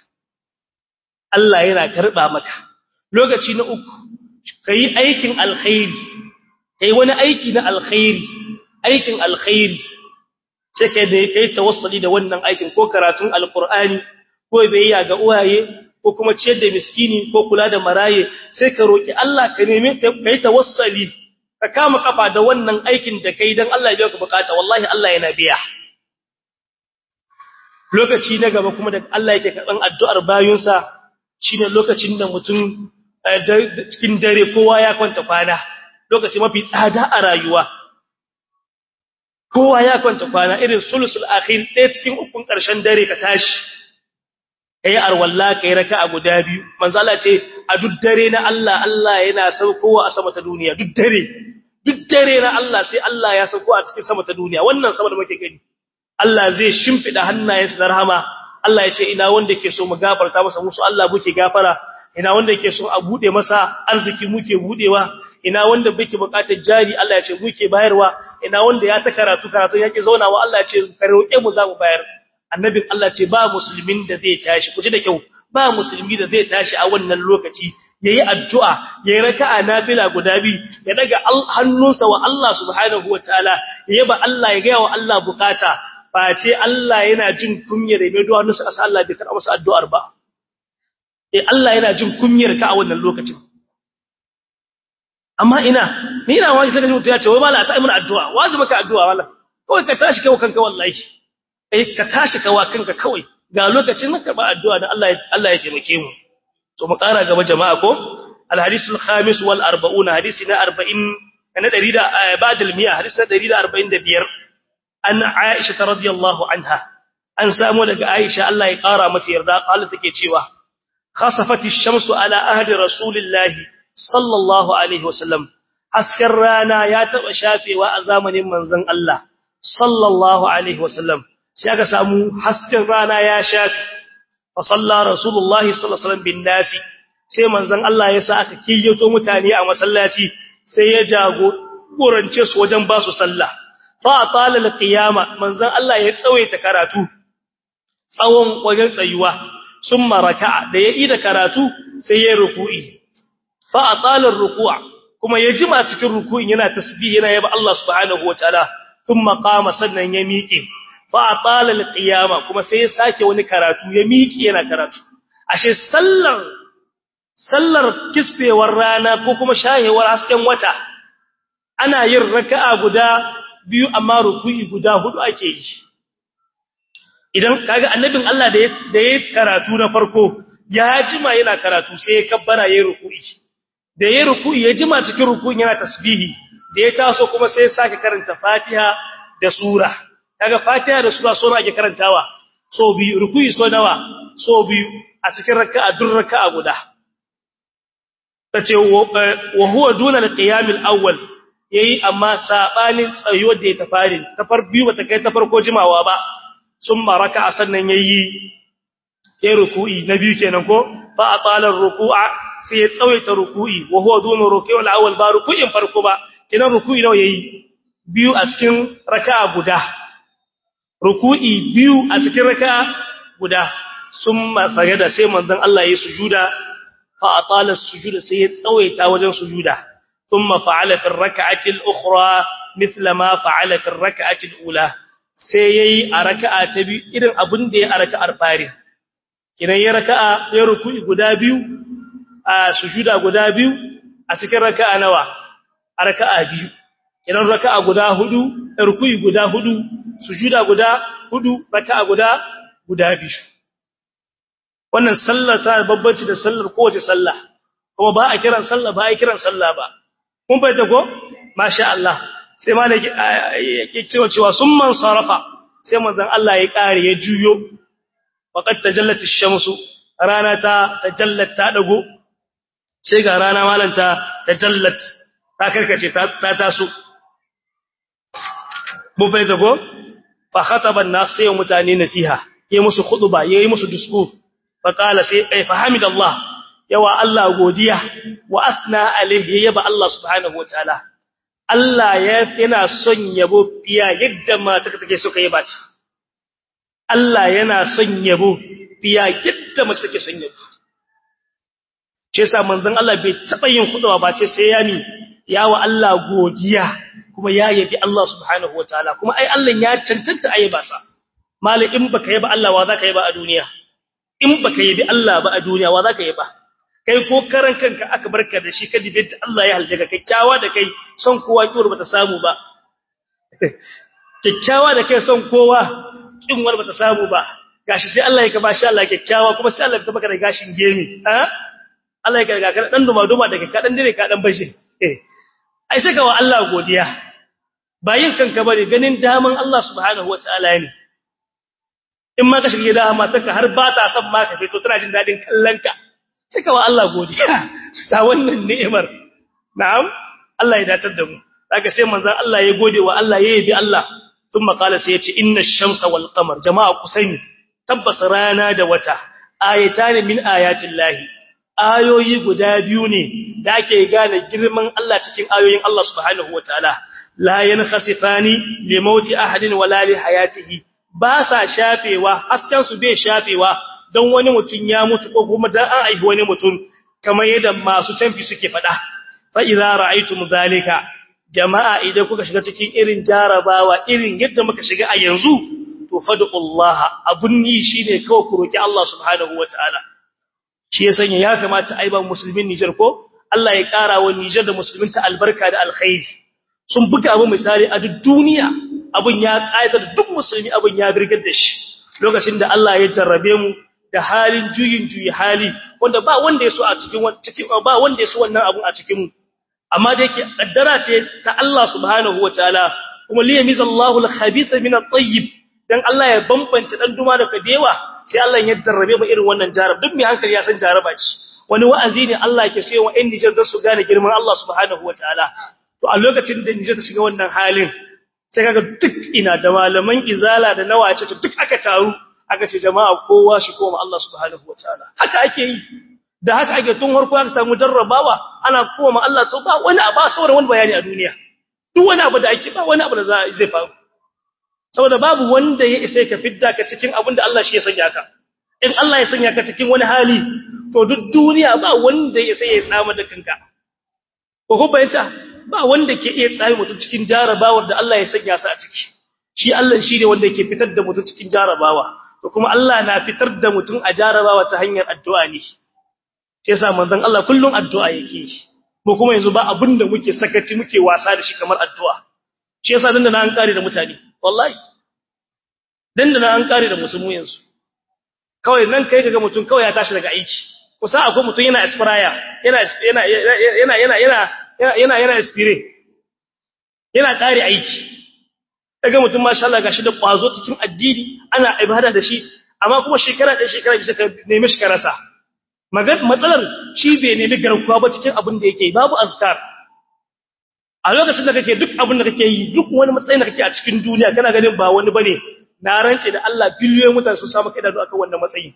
Allah yana karba maka lokaci na uku kai aikin alkhairi kai wani aiki na alkhairi aikin alkhairi sai kai da kai tawassuli da wannan aikin ko karatun alqur'ani ko biyayya ga uwaye ko kuma ciyar da miskini ko kula da maraye sai ka roki Allah ka neme kai tawassuli ka kama kafa da wannan aikin da kai dan Allah ya biya ka bukata wallahi Allah yana biya lokaci na gaba kuma da Allah yake karban addu'ar bayunsa shine lokacin da mutum cikin dare kowa ya kwanta kwana lokaci mafi tsada a rayuwa kowa ya kwanta kwana irin sulusul akhir ɗaya cikin ukun ƙarshen dare ka tashi kai arwalla kai raka'a guda biyu manzo Allah ce a duk dare na Allah Allah yana saukowa a sama ta duniya duk dare duk dare na Allah sai Allah ya sauko a cikin sama ta duniya wannan sama da muke gani Allah zai shimfida hannayensa da rahama Allah ya ce ina wanda yake so mu gafarta masa musu Allah buke gafara ina wanda yake so a bude masa arziki muke budewa ina wanda bake bukatar jari Allah ya ce muke bayarwa ina wanda ya ta karatu karatu yake zaunawa Allah ya ce ka roƙe mu za mu bayar annabin Allah ce ba musulmin da zai tashi kuje da kyau ba musulmi da zai tashi a wannan lokaci yayi addu'a yayi raka'a nafila guda bi ya daga hannunsa wa Allah subhanahu wataala yaba Allah ya ga wa Allah bukata face Allah yana jin kunyar mai duwa nusa asa Allah bai karɓa masa addu'ar ba eh Allah yana jin kunyar ka a wannan lokacin amma ina ni ina wani sai mutum ya ce wai mala ta yi mana addu'a wazi maka addu'a wala kawai ka tashi kai kanka wallahi eh ka tashi ka wa kanka kawai ga lokacin ka ba addu'a da Allah Allah ya taimake mu to mu ƙara gaba jama'a ko al-hadisul khamis wal 40 hadisi na 40 na 100 da ba'da al-mi'a hadisi na 145 an Aisha radiyallahu anha an samu daga Aisha Allah ya ƙara mata yarda qala take cewa khasafati ash-shamsu ala ahdi rasulillahi sallallahu alaihi wasallam hasken rana ya taba shafewa a zamanin manzon Allah sallallahu alaihi wasallam sai aka samu hasken rana ya shafe fa salla rasulullahi sallallahu alaihi wasallam bin nasi sai manzon Allah ya sa aka kiyyato mutane a masallaci sai ya jagorance su wajen ba su sallah fa atala alqiyama manzon Allah ya tsawaita karatu tsawon wajen tsayuwa summa raka'a da ya ida karatu sai ya ruku'i fa atala ruku'a kuma ya jima cikin ruku'in yana tasbih yana yaba Allah subhanahu wataala thumma qama sannan ya miƙe fa atala alqiyama kuma sai ya sake wani karatu ya miƙe yana karatu ashe sallar sallar kisfewar rana ko kuma shahewar hasken wata ana yin raka'a guda biyu amma ruku'i guda hudu ake yi idan kaga annabin Allah da da yayi karatu na farko ya jima yana karatu sai ya kabbara yayin ruku'i da yayin ruku'i ya jima cikin ruku'in yana tasbihi da ya taso kuma sai ya sake karanta Fatiha da sura kaga Fatiha da sura sura ake karantawa so biyu ruku'i so nawa so biyu a cikin raka'a dur raka'a guda tace wa huwa duna al-qiyam al-awwal yayi amma sabanin tsayuwar da ya tafari ta far biyu bata kai ta farko jimawa ba summa raka'a sannan yayi yayi ruku'i na biyu kenan ko fa atala ar-ruku'a sai ya tsawaita ruku'i wa huwa duna ruku'i al-awwal ba ruku'in farko ba kenan ruku'i nawa yayi biyu a cikin raka'a guda ruku'i biyu a cikin raka'a guda summa sajada sai manzon Allah yayi sujuda fa atala as-sujuda sai ya tsawaita wajen sujuda thumma fa'ala fi ar-rak'ati al-ukhra mithla ma fa'ala fi ar-rak'ati al-ula sai yayi a raka'a ta biyu irin abin da ya a raka'ar fari kinan ya raka'a ya ruku'i guda biyu a sujuda guda biyu a cikin raka'a nawa a raka'a biyu kinan raka'a guda hudu ruku'i guda hudu sujuda guda hudu raka'a guda guda biyu wannan sallar ta babbanci da sallar kowace sallah kuma ba a kiran sallah ba a kiran sallah ba kun fahimta ko masha Allah sai ma yake cewa cewa sun man sarafa sai manzon Allah ya kare ya juyo faqad tajallat ash-shamsu rana ta tajallat ta dago sai ga rana malanta tajallat ta karkace ta taso mun fahimta ko fa khataba an-nas sai mutane nasiha yayi musu khutba yayi musu discours fa qala sai ai fahamid Allah yawa Allah godiya wa athna alaihi yaba Allah subhanahu wataala Allah yana son yabo fiya yadda mata take so kai ba ta Allah yana son yabo fiya yadda mace take son yabo ce sa manzon Allah bai taba yin khutba ba ce sai ya ni yawa Allah godiya kuma ya yabi Allah subhanahu wataala kuma ai Allah ya cancanta ayyaba sa mali in baka yaba Allah wa zaka yaba a duniya in baka yabi Allah ba a duniya wa zaka yaba kai ko karan kanka aka barka da shi ka dibe da Allah ya halje ka kikkiawa da kai son kowa kiwar bata samu ba kikkiawa da kai son kowa kinwar bata samu ba gashi sai Allah ya ka bashi Allah kikkiawa kuma sai Allah ya baka da gashin gemi ha Allah ya ka ga dan duma duma daga ka dan dire ka dan bashi eh ai sai ka wa Allah godiya bayin kanka bane ganin daman Allah subhanahu wataala ne in ma ka shiga gida matarka har ba ta son ma ka fito tana jin dadin kallonka sai ka wa Allah godiya sa wannan ni'imar na'am Allah ya datar da mu daga sai manzon Allah ya gode wa Allah ya yabi Allah thumma qala sai ya ce inna ash-shamsa wal qamar jama'a kusani tabbas rana da wata ayatan min ayatin lahi ayoyi guda biyu ne da ake gane girman Allah cikin ayoyin Allah subhanahu wataala la yankhasifani li mauti ahadin wala li hayatihi ba sa shafewa hasken su bai shafewa don wani mutum ya mutu ko kuma dan an aihi wani mutum kamar yadda masu canfi suke faɗa fa idza ra'aytum zalika jama'a idan kuka shiga cikin irin jarabawa irin yadda muka shiga a yanzu to fad'ullaha abun ni shine kawai ku roki Allah subhanahu wataala shi ya sanya ya kamata aiban musulmin Niger ko Allah ya ƙara wa Niger da musulminta albarka da alkhairi sun buga abu misali a duk duniya abun ya ƙayatar duk musulmi abun ya birgar da shi lokacin da Allah ya jarrabe mu da halin juyin juyi hali wanda ba wanda ya so a cikin cikin ba wanda ya so wannan abun a cikin mu amma da yake kaddara ce ta Allah subhanahu wataala kuma liyamizallahu al-khabitha min at-tayyib dan Allah ya bambance dan duma da kadewa sai Allah ya jarrabe mu irin wannan jarab duk mai hankali ya san jaraba ce wani wa'azi ne Allah yake so wa ɗan Niger don su gane girman Allah subhanahu wataala to a lokacin da Niger ta shiga wannan halin sai kaga duk ina da malaman izala da nawace duk aka taru aka ce jama'a kowa shi koma Allah subhanahu wataala haka ake yi da haka ake tun harko aka samu jarrabawa ana koma Allah to ba wani abu saboda wani bayani a duniya duk wani abu da ake ba wani abu da zai faru saboda babu wanda ya isa ka fidda ka cikin abin da Allah shi ya sanya ka in Allah ya sanya ka cikin wani hali to duk duniya ba wanda ya isa ya tsama da kanka ko ko bayyana ba wanda ke iya tsami mutum cikin jarabawar da Allah ya sanya sa a ciki shi Allah shi ne wanda yake fitar da mutum cikin jarabawa to kuma Allah na fitar da mutum a jarabawa ta hanyar addu'a ne shi yasa manzon Allah kullun addu'a yake mu kuma yanzu ba abin da muke sakaci muke wasa da shi kamar addu'a shi yasa dan da na an kare da mutane wallahi dan da na an kare da musulmi yanzu kawai nan kai kaga mutum kawai ya tashi daga aiki kusa akwai mutum yana expire yana yana yana yana yana yana yana expire yana kare aiki daga mutum masha Allah gashi da kwazo cikin addini ana ibada da shi amma kuma shekara ɗaya shekara bisa ka nemi shi ka rasa matsalar shi bai nemi garkuwa ba cikin abin da yake babu azkar a lokacin da kake duk abin da kake yi duk wani matsayin da kake a cikin duniya kana ganin ba wani bane na rance da Allah biliyoyin mutane su samu kai da akan wannan matsayi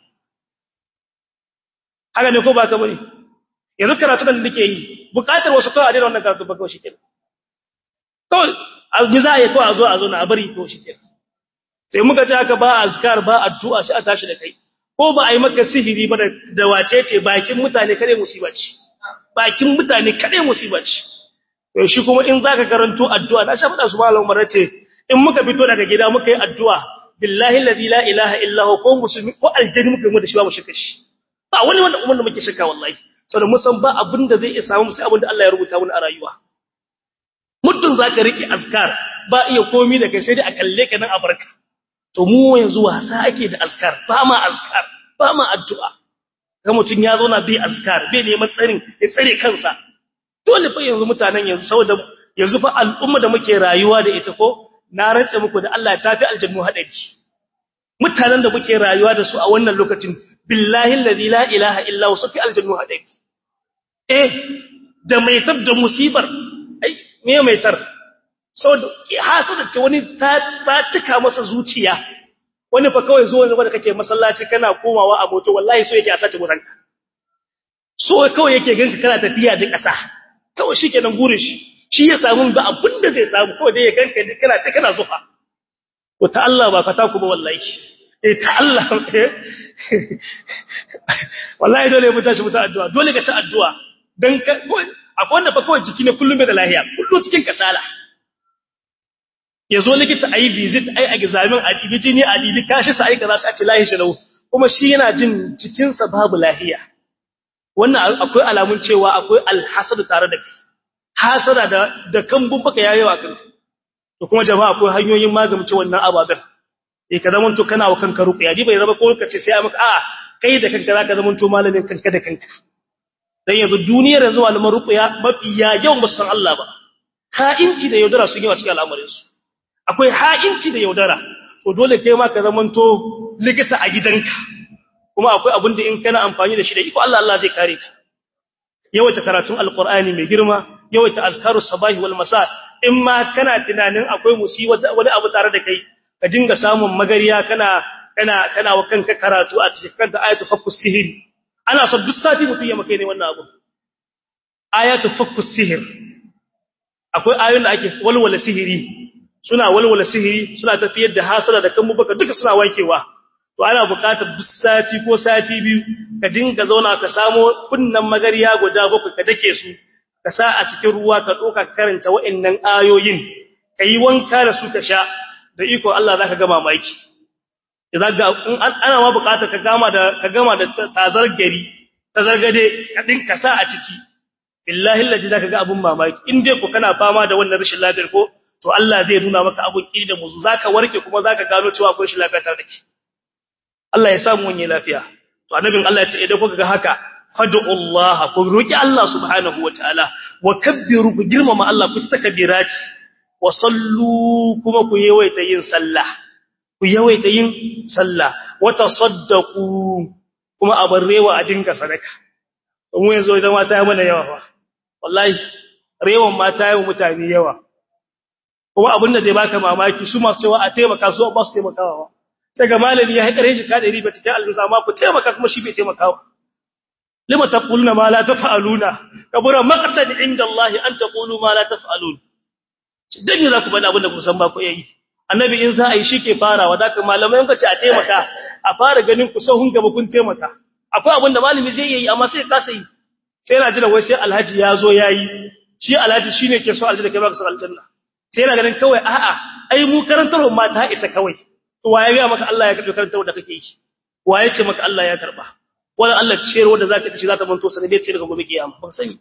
haka ne ko ba ka bane yanzu karatu da nake yi bukatar wasu kawai a daina wannan karatu ba kawai shi kenan kawai albi za a yi kawai a zo a zo na a bari kawai shi kenan sai muka ce haka ba azkar ba addu'a sai a tashi da kai ko ba a yi maka sihiri ba da wace ce bakin mutane kare musiba ce bakin mutane kare musiba ce to shi kuma in zaka karanto addu'a na sha fada su malam Umar ce in muka fito daga gida muka yi addu'a billahi alladhi la ilaha illa huwa ko musulmi ko aljani muka yi mu da shi ba mu shirka shi ba wani wanda umman da muke shirka wallahi saboda mun san ba abin da zai iya samu sai abin da Allah ya rubuta mana a rayuwa muddin zaka rike azkar ba iya komi da kai sai dai a kalle ka nan a barka to mu yanzu wasa ake da azkar ba ma azkar ba ma addu'a ga mutun ya zo na bi azkar bai neman tsarin ya tsare kansa dole fa yanzu mutanen yanzu saboda yanzu fa al'umma da muke rayuwa da ita ko na rantse muku da Allah ta fi aljannu hadari mutanen da muke rayuwa da su a wannan lokacin billahi alladhi la ilaha illa huwa fi aljannu hadari eh da mai tab da musibar ai me mai tar saboda hasada ce wani ta ta tuka masa zuciya wani fa kawai zo ne da kake masallaci kana komawa a moto wallahi so yake a sace guranka so kawai yake ganka kana tafiya da ƙasa kawai shikenan gurin shi shi ya samu ba abin da zai samu kawai dai ya ganka kana ta kana zufa to ta Allah ba fata ku ba wallahi eh ta Allah wallahi dole mu tashi mu ta addu'a dole ka ta addu'a dan akwai wanda fa kawai jiki ne kullum bai da lafiya kullum cikin kasala ya zo likita a yi visit a yi examen a ɗibi jini a ɗibi kashi sa aika za su a ce lahi shi kuma shi yana jin cikinsa babu lahiya wannan akwai alamun cewa akwai alhasadu tare da kai hasada da da kambun baka yayi wa kanka to kuma jama'a akwai hanyoyin magance wannan ababen eh ka zaman to kana wa kanka ruqya di bai zama ko kace sai a maka a kai da kanka zaka zaman to malamin kanka da kanka dan yanzu duniyar yanzu malaman ruqya mafiya yawan ba san Allah ba ha'inci da yaudara sun yi wa cikin al'amarin su akwai ha'inci da yaudara to dole kai ma ka zamanto likita a gidanka kuma akwai abin da in kana amfani da shi da iko Allah Allah zai kare ka yawaita karatun alqur'ani mai girma yawaita azkarus sabahi wal masa in ma kana tunanin akwai musiba wani abu tare da kai ka dinga samun magariya kana kana kana wa kanka karatu a cikin kanta ayatu fakkus sihir ana so duk sati mutum ya maka ne wannan abu ayatu fakkus sihir akwai ayoyin da ake walwala sihiri suna walwala sihiri suna tafiyar da hasala da kan baka duka suna wankewa to ana buƙatar duk sati ko sati biyu ka dinga zauna ka samo kunnan magariya guda bakwai ka dake su ka sa a cikin ruwa ka doka karanta wa'annan ayoyin kai wanka da su ka sha da iko Allah zaka ga mamaki idan ga ana ma buƙatar ka gama da ka gama da tazar gari tazargade ka dinka sa a ciki billahi allazi zaka ga abun mamaki in dai ko kana fama da wannan rashin lafiyar ko to Allah zai nuna maka abun kiri da muzu zaka warke kuma zaka gano cewa akwai rashin lafiya tare da kai Allah ya samu wani lafiya to annabin Allah ya ce idan kuka ga haka fad'u Allah ku roki Allah subhanahu wataala wa kabbiru ku girmama Allah ku takbirati wa sallu kuma ku yawaita yin sallah ku yawaita yin sallah wa tasaddaqu kuma abarrewa a dinga sadaka mu yanzu idan mata ya mana yawa fa wallahi rewan mata yawa mutane yawa kuma abin da zai baka mamaki su masu cewa a taimaka su ba su taimakawa sai ga malami ya haƙare shi ka ɗari ba cikin aljusa amma ku taimaka kuma shi bai taimakawa lima taquluna ma la taf'aluna kabura maqtan inda Allah an taqulu ma la taf'alun dan ne za ku faɗa abin da ku san ba ku yi annabi in za a yi shi ke farawa da malamai yanka ce a taimaka a fara ganin ku sahun gaba kun taimaka akwai abin da malami zai yi amma sai ya kasa yi sai yana jira wai sai alhaji ya zo ya yi shi alhaji shi ne ke so aljanna kai ba ka so aljanna sai yana ganin kawai a'a ai mu karantarwa ma ta isa kawai to waye ga maka Allah ya karbi karantarwa da kake yi waye ce maka Allah ya karba wala Allah ciyarwa da zaka ci za ta manto sanadiyar ce daga gobe kiyama ba sani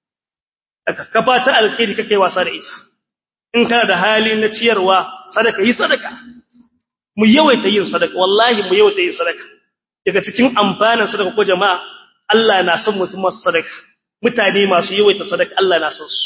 ba ka fata alkhairi kake wasa da ita in kana da hali na ciyarwa sadaka yi sadaka mu yawaita yin sadaka wallahi mu yawaita yin sadaka daga cikin amfanin sadaka ko jama'a Allah na son mutum masu sadaka mutane masu yawaita sadaka Allah na son su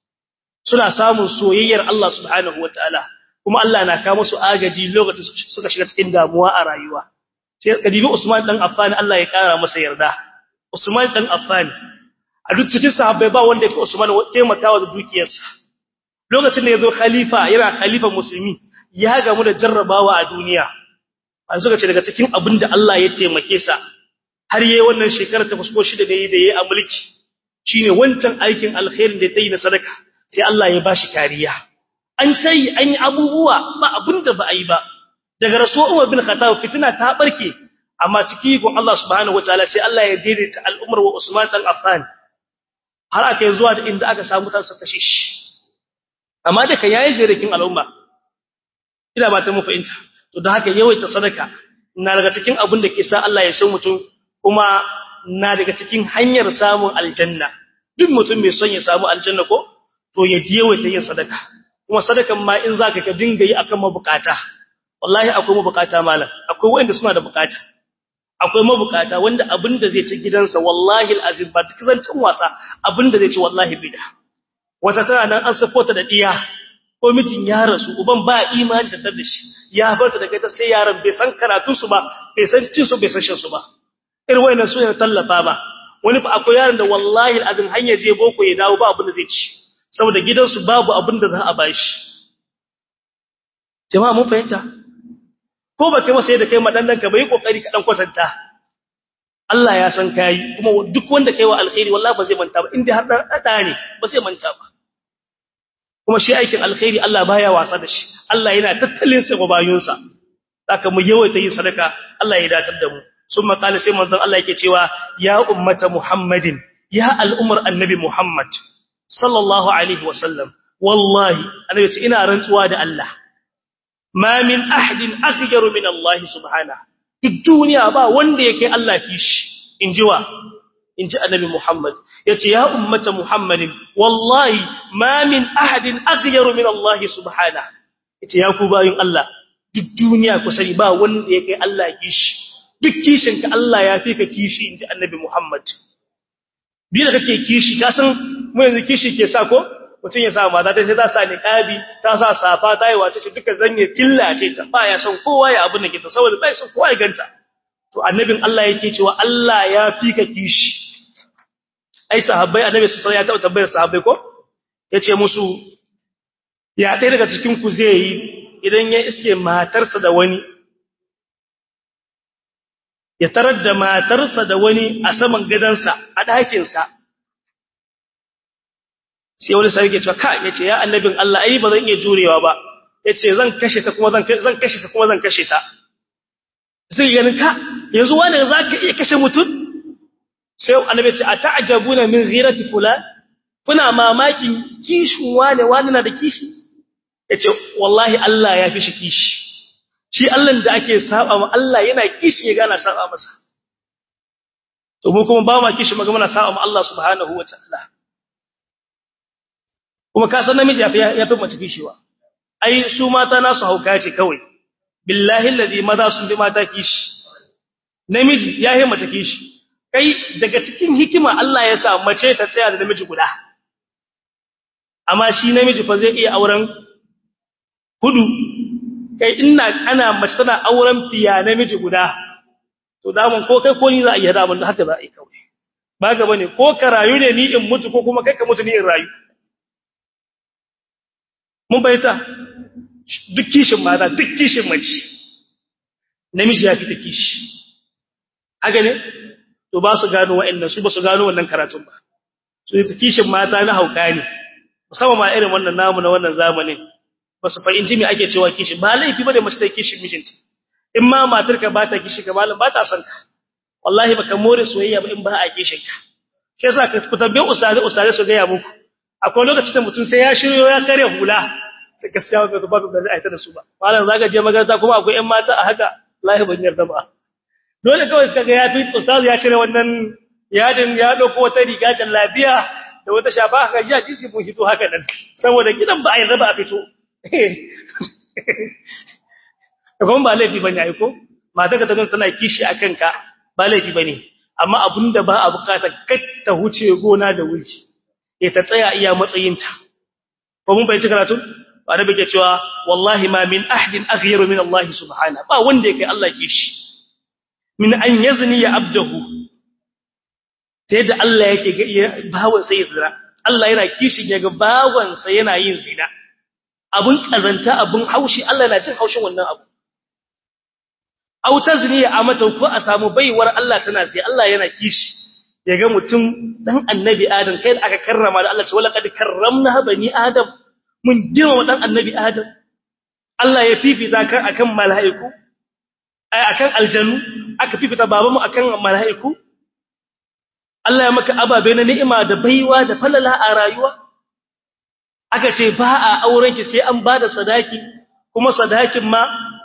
suna samun soyayyar Allah subhanahu wataala kuma Allah na kawo musu agaji lokacin suka shiga cikin damuwa a rayuwa sai kadibi Usman dan Affan Allah ya kara masa yarda Usman dan Affan a duk cikin sahabbai ba wanda ya fi Usman taimakawa da dukiyarsa lokacin da yazo khalifa yana khalifan musulmi ya gamu da jarrabawa a duniya an suka ce daga cikin abin da Allah ya taimake sa har yayi wannan shekara ta fusko shida da yayi da yayi a mulki shine wancan aikin alkhairin da yayi na sadaka sai Allah ya bashi kariya an tayi an yi abubuwa ba abinda ba a yi ba daga rasul Umar bin Khattab fitina ta barke amma ciki gon Allah subhanahu wataala sai Allah ya daidaita al'umar wa Usman dan Affan har aka yi zuwa da inda aka samu tansa kashe shi amma da kan yayi jirikin al'umma ina ba ta mu fahimta to da haka yawaita sadaka na daga cikin abin da ke sa Allah ya san mutum kuma na daga cikin hanyar samun aljanna duk mutum mai son ya samu aljanna ko to ya yawaita yin sadaka kuma sadakan ma in zaka ka dinga yi akan mabukata wallahi akwai mabukata malam akwai wanda suna da bukata akwai mabukata wanda abin da zai ci gidansa wallahi alazim ba duk zancin wasa abin da zai ci wallahi bida wata tana nan an safota da diya ko mijin ya rasu uban ba imani da da shi ya barta da kai ta sai yaran bai san karatu su ba bai san cin su bai san shan su ba irin wayannan su ne tallafa ba wani fa akwai yaran da wallahi alazim hanya je boko ya dawo ba abin da zai ci saboda gidansu babu abin da za a bashi jama'a mun fahimta ko ba kai masa yadda kai madannan ka bai kokari ka dan kwatanta Allah ya san kai kuma duk wanda kai wa alkhairi wallahi ba zai manta ba inda har dan ne ba zai manta ba kuma shi aikin alkhairi Allah baya wasa da shi Allah yana tattalin sa bayunsa saka mu yawaita yin sadaka Allah ya datar da mu summa qala sai manzon Allah yake cewa ya ummata muhammadin ya al'umar annabi muhammad sallallahu alaihi wasallam wallahi annabi ce ina rantsuwa da Allah ma min ahadin aghyaru min Allah subhanahu duk duniya ba wanda yake Allah kishi injiwa inji annabi Muhammad yace ya ummata Muhammadin wallahi ma min ahadin aghyaru min Allah subhanahu yace ya ku bayin Allah duk duniya ku sani ba wanda yake Allah kishi duk kishin ka Allah ya fi ka kishi inji annabi Muhammad bi da kake kishi ka san mu yanzu kishi ke sa ko mutum ya sa mata ta sai ta sa niqabi ta sa safa ta yi wace shi duka zanye killace ta ba ya san kowa ya abin da ke ta saboda bai san kowa ya ganta to annabin Allah yake cewa Allah ya fi ka kishi ai sahabbai annabi sai ya taɓa tambayar sahabbai ko yace musu ya ɗaya daga cikin ku zai yi idan ya iske matarsa da wani ya tarar da matarsa da wani a saman gadansa a ɗakinsa sai wani sai yake cewa ka yace ya annabin Allah ai ba zan iya jurewa ba yace zan kashe ta kuma zan zan kashe ta kuma zan kashe ta sai ganin ka yanzu wani zaka iya kashe mutum sai annabi ce ata'jabuna min ghirati fulan kuna mamakin kishin wani wani na da kishi yace wallahi Allah ya fi shi kishi shi Allah da ake saba ma Allah yana kishi ya gana saba masa to mu kuma ba ma kishi maga muna saba ma Allah subhanahu wataala kuma ka san namiji ya fi mace kishiwa ai su mata nasu hauka ce kawai billahi alladhi maza sun bi mata kishi namiji ya yi mace kishi kai daga cikin hikima Allah ya sa mace ta tsaya da namiji guda amma shi namiji fa zai iya auren hudu kai ina ana mace tana auren fiya namiji guda to damun ko kai ko ni za a iya damun haka za a yi kawai ba ga bane ko ka rayu ne ni in mutu ko kuma kai ka mutu ni in rayu mun bayyana duk kishin mata duk kishin mace namiji ya fita kishi haka ne to ba su gano wa'annan su ba su gano wannan karatun ba su yi kishin mata na hauka ne musamman ma irin wannan namu na wannan zamanin ba su fahimci me ake cewa kishin ba laifi bane mace ta kishin mijinta in ma matar ka ba ta kishi ka malam ba ta son ka wallahi baka more soyayya ba in ba a kishin ka shi yasa ka ku tambaye ustaze ustaze su ga ya muku akwai lokacin da mutum sai ya shiryo ya kare hula sai gaskiya ba ba ba zai aita da su ba malam zaka je magaranta kuma akwai ƴan mata a haka wallahi ban yarda ba dole kawai suka ga ya fi ustaz ya shirya wannan yadin ya dauko wata riga jallabiya da wata shafa haka ji hadisi mun hito haka nan saboda gidan ba a yarda ba a fito kuma ba laifi bane ai ko mata ka tabbata tana kishi akan ka ba laifi bane amma abinda ba a bukata ta huce gona da wuri eh ta tsaya iya matsayinta ko mun bai ci karatu ba da bake cewa wallahi ma min ahdin aghyaru min Allah subhanahu ba wanda yake Allah kishi min an yazni ya abdahu sai da Allah yake ga bawon sai zina Allah yana kishin ya ga bawon sa yana yin zina abun kazanta abun haushi Allah yana jin haushin wannan abu aw tazni ya amata ko a samu baiwar Allah tana sai Allah yana kishi ya ga mutum dan annabi adam kai da aka karrama da Allah ce wala kad karramna bani adam mun girma dan annabi adam Allah ya fifita kan akan mala'iku ai akan aljanu aka fifita babanmu akan mala'iku Allah ya maka ababe na ni'ima da baiwa da falala a rayuwa aka ce ba a auren ki sai an bada sadaki kuma sadakin ma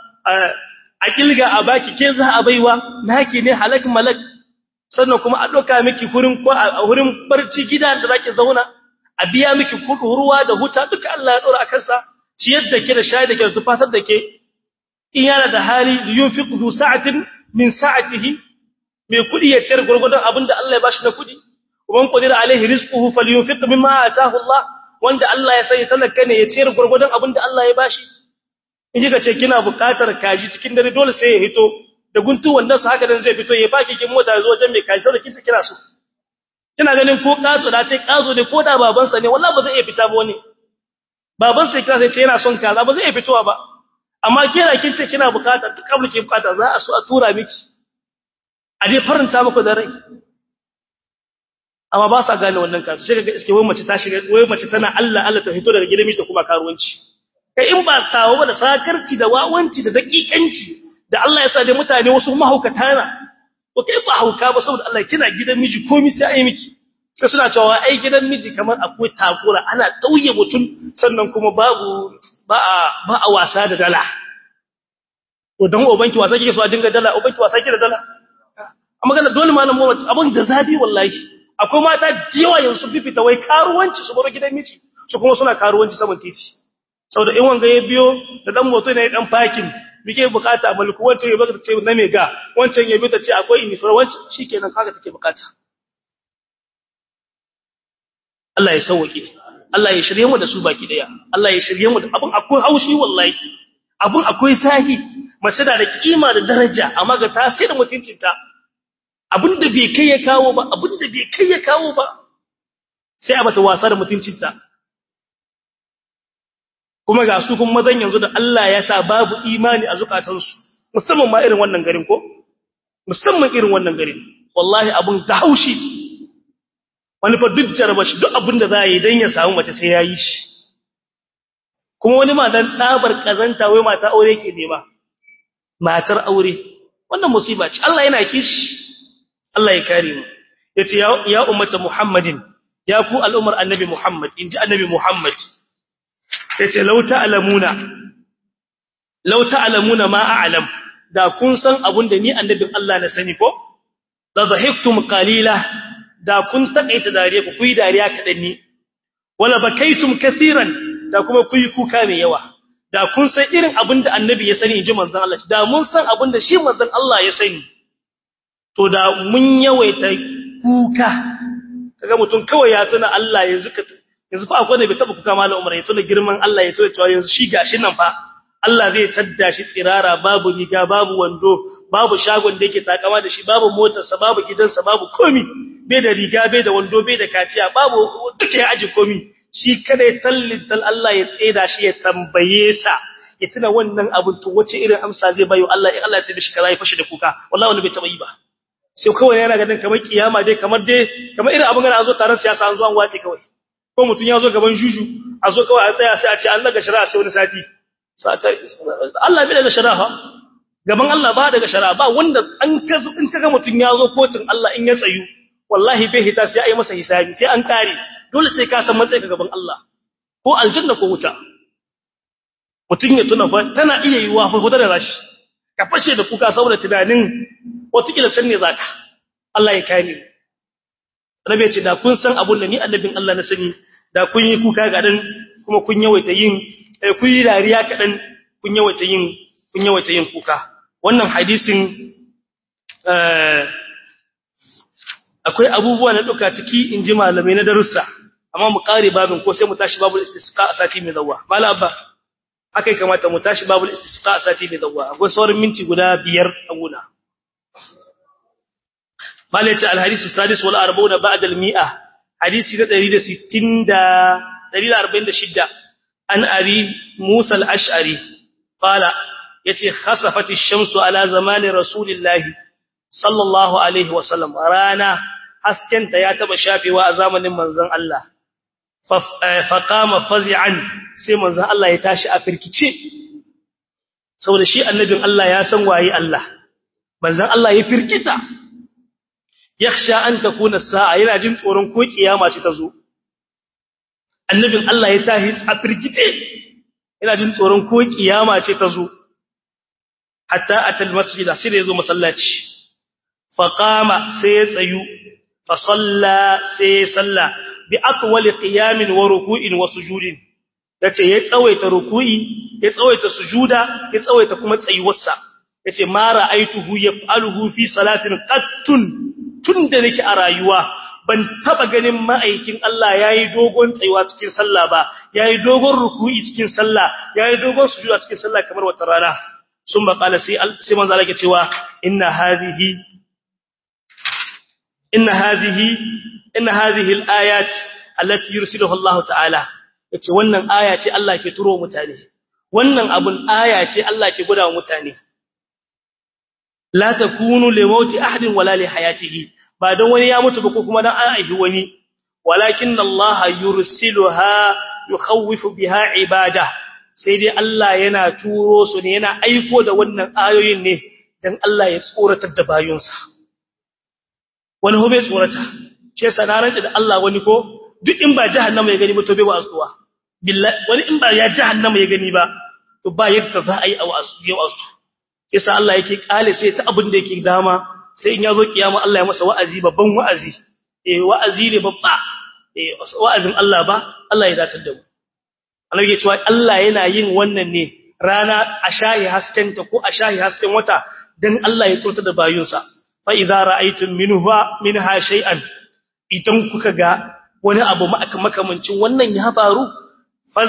a kilga a baki ke za a baiwa naki ne halak malak sannan kuma a doka miki hurin ko a hurin barci gida da zaki zauna a biya miki kudu ruwa da huta duka Allah ya dora akan sa ciyar da ke da shayar da ke da tufatar da ke in yana da hali yunfiqu sa'atin min sa'atihi mai kudi ya ciyar gurgurdan abinda Allah ya bashi na kudi uban qadira alaihi rizquhu falyunfiq mimma ataahu Allah wanda Allah ya sai talaka ne ya ciyar gurgurdan abinda Allah ya bashi in kika ce kina buƙatar kaji cikin dare dole sai ya hito da guntu wannan su haka dan zai fito ya baki kin mota zo wajen mai kaji sai kinta kira su kina ganin ko kazo da ce kazo ne ko da babansa ne wallahi ba zai iya fita ba wani baban sai kira sai ce yana son kaza ba zai iya fitowa ba amma kira kin ce kina bukata duk abin ke bukata za a so a tura miki a dai faranta muku da rai amma ba sa gane wannan kazo sai kaga iske wai mace ta shiga wai mace tana Allah Allah ta fito daga gidan miji ta kuma karuwanci kai in ba kawo ba da sakarci da wawanci da dakikanci da Allah ya sa dai mutane wasu mahaukata na ko kai ba hauka ba saboda Allah kina gidan miji komai sai ai miki sai suna cewa ai gidan miji kamar akwai takura ana dauye mutun sannan kuma babu ba a ba a wasa da dala to dan ubanki wasa kike so a dinga dala ubanki wasa kike da dala amma kana dole malam mu abun da zabi wallahi akwai mata diwa yanzu fifita wai karuwanci su baro gidan miji su kuma suna karuwanci saman titi saboda in wanga ya biyo da dan moto ne dan parking muke bukata mulku wancan ya baka ce na mega wancan ya bi ta ce akwai inifar wancan shikenan kaga take bukata Allah ya sauke Allah ya shirye mu da su baki daya Allah ya shirye mu da abun akwai haushi wallahi abun akwai sahi mace da da kima da daraja amma ga tasirin mutuncinta abun da bai kai ya kawo ba abun da bai kai ya kawo ba sai a mata wasa da mutuncinta kuma ga su kuma mazan yanzu da Allah ya sa babu imani a zukatansu musamman ma irin wannan garin ko musamman irin wannan garin wallahi abun da haushi wani fa duk jaraba shi duk abin da za a yi don ya samu mace sai ya yi shi kuma wani ma dan tsabar kazanta wai mata aure ke nema matar aure wannan musiba ce Allah yana kishi Allah ya kare mu yace ya ya ummata muhammadin ya ku al'ummar annabi muhammad inji annabi muhammad yace law ta'lamuna law ta'lamuna ma a'lam da kun san abun da ni annabin Allah na sani ko la dhahiktum qalila da kun takaita dariya ku kuyi dariya kadan ni wala bakaitum kaseeran da kuma kuyi kuka mai yawa da kun san irin abin da annabi ya sani inji manzon Allah da mun san abin da shi manzon Allah ya sani to da mun yawaita kuka kaga mutum kawai ya tuna Allah yanzu ka yanzu fa akwai da bai taba kuka malam Umar ya tuna girman Allah ya tuna cewa yanzu shi gashi nan fa Allah zai tadda shi tsirara babu riga babu wando babu shagon da yake takama da shi babu motarsa babu gidansa babu komi bai da riga bai da wando bai da kaciya babu duka ya aji komi shi kada ya tallintal Allah ya tseda shi ya tambaye sa ya tuna wannan abin to wace irin amsa zai bayo Allah in Allah ya tabi shi kaza ya fashi da kuka wallahi wani bai taba yi ba sai kawai yana ganin kamar kiyama dai kamar dai kamar irin abin gana an zo taron siyasa an zo an wace kawai ko mutum ya zo gaban juju a zo kawai a tsaya sai a ce an daga shari'a sai wani sati Allah bai daga shari'a gaban Allah ba daga shari'a ba wanda an kazo in kaga mutum ya zo kotun Allah in ya tsayu wallahi bai hita sai a yi masa hisabi sai an kare dole sai ka san matsayi gaban Allah ko aljanna ko wuta mutum ya tuna fa tana iya yiwa fa hudar da rashi ka fashe da kuka saboda tunanin wataƙila can ne zaka Allah ya kare mu rabe ce da kun san abun da ni annabin Allah na sani da kun yi kuka ga dan kuma kun yawaita yin kun yi dariya kadan kun yawaita yin kun yawaita yin kuka wannan hadisin akwai abubuwa na duka ciki inji malamai na darussa amma mu kare babin ko sai mu tashi babul istisqa a sati mai zawwa mala abba haka kamata mu tashi babul istisqa a sati mai zawwa akwai sauran minti guda biyar a guna malaita alhadisi sadis wal arba'una ba'da al mi'a hadisi na 160 da 146 an abi musa al ash'ari qala yace khasafat ash-shamsu ala zamani rasulillahi sallallahu alaihi wa sallam rana haskenta ya taba shafewa a zamanin manzon Allah fa qama fazi'an sai manzon Allah ya tashi a firkice saboda shi annabin Allah ya san waye Allah manzon Allah ya firkita yakhsha an takuna sa'a yana jin tsoron ko kiyama ce ta zo annabin Allah ya tahi a firgite yana jin tsoron ko kiyama ce ta zo hatta atal masjida sai da yazo masallaci fa qama sai ya tsayu fa salla sai ya salla bi atwali qiyamin wa ruku'in wa sujudin yace ya tsawaita ruku'i ya tsawaita sujuda ya tsawaita kuma tsayuwarsa yace ma ra'aituhu yaf'aluhu fi salatin qattun tun da nake a rayuwa ban taba ganin ma'aikin Allah yayi dogon tsayuwa cikin sallah ba yayi dogon ruku'i cikin sallah yayi dogon sujuda cikin sallah kamar wata rana sun ba kala sai sai manzo Allah ke cewa inna hadhihi inna hadhihi inna hadhihi al-ayat allati yursiluhu Allah ta'ala yace wannan aya ce Allah ke turo mutane wannan abun aya ce Allah ke gudawa mutane la takunu li mauti ahadin wala li hayatihi ba dan wani ya mutu ba ko kuma dan an aihi wani walakin Allah yursiluha yukhawifu biha ibada sai dai Allah yana turo su ne yana aiko da wannan ayoyin ne dan Allah ya tsoratar da bayunsa wani hobe tsorata ce sanarance da Allah wani ko duk in ba jahannama ya gani ba to bai wasuwa billahi wani in ba ya jahannama ya gani ba to ba yadda za a yi a wasu yau asu yasa Allah yake kale sai ta abin da yake dama sai in yazo kiyama Allah ya masa wa'azi babban wa'azi eh wa'azi ne babba eh wa'azin Allah ba Allah ya datar da mu Allah yake cewa Allah yana yin wannan ne rana a shahi haskenta ko a shahi hasken wata dan Allah ya tsota da bayunsa fa idza ra'aytum minha minha shay'an idan kuka ga wani abu makamancin wannan ya faru faz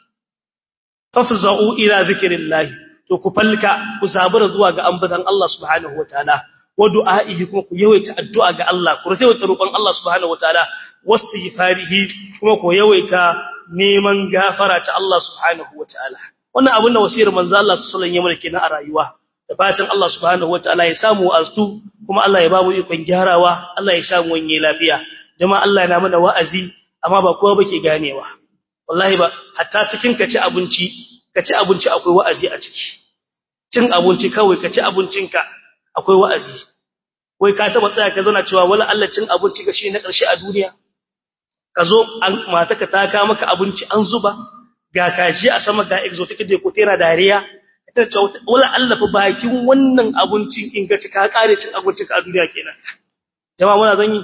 fafza'u ila zikrillah to ku falka ku zabura zuwa ga ambatan Allah subhanahu wataala wa du'a'ihi kuma ku yawaita addu'a ga Allah ku yawaita roƙon Allah subhanahu wataala wastighfarihi kuma ku yawaita neman gafara ta Allah subhanahu wataala wannan abin da wasiyar manzo Allah sallallahu alaihi wasallam kenan a rayuwa da fatan Allah subhanahu wataala ya samu astu kuma Allah ya ba mu ikon gyarawa Allah ya samu wani lafiya jama'a Allah yana mana wa'azi amma ba kowa bake ganewa wallahi ba hatta cikin kaci abinci kaci abinci akwai wa'azi a ciki cin abinci kawai kaci abincinka akwai wa'azi wai ka taba tsaya ka zauna cewa wala Allah cin abinci ga shi na ƙarshe a duniya ka zo mataka ta ka maka abinci an zuba ga kaji a sama ga exotic da ko tera dariya ta ce wala Allah fa bakin wannan abincin in ga ci ka kare cin abincin ka a duniya kenan jama'a muna zan yi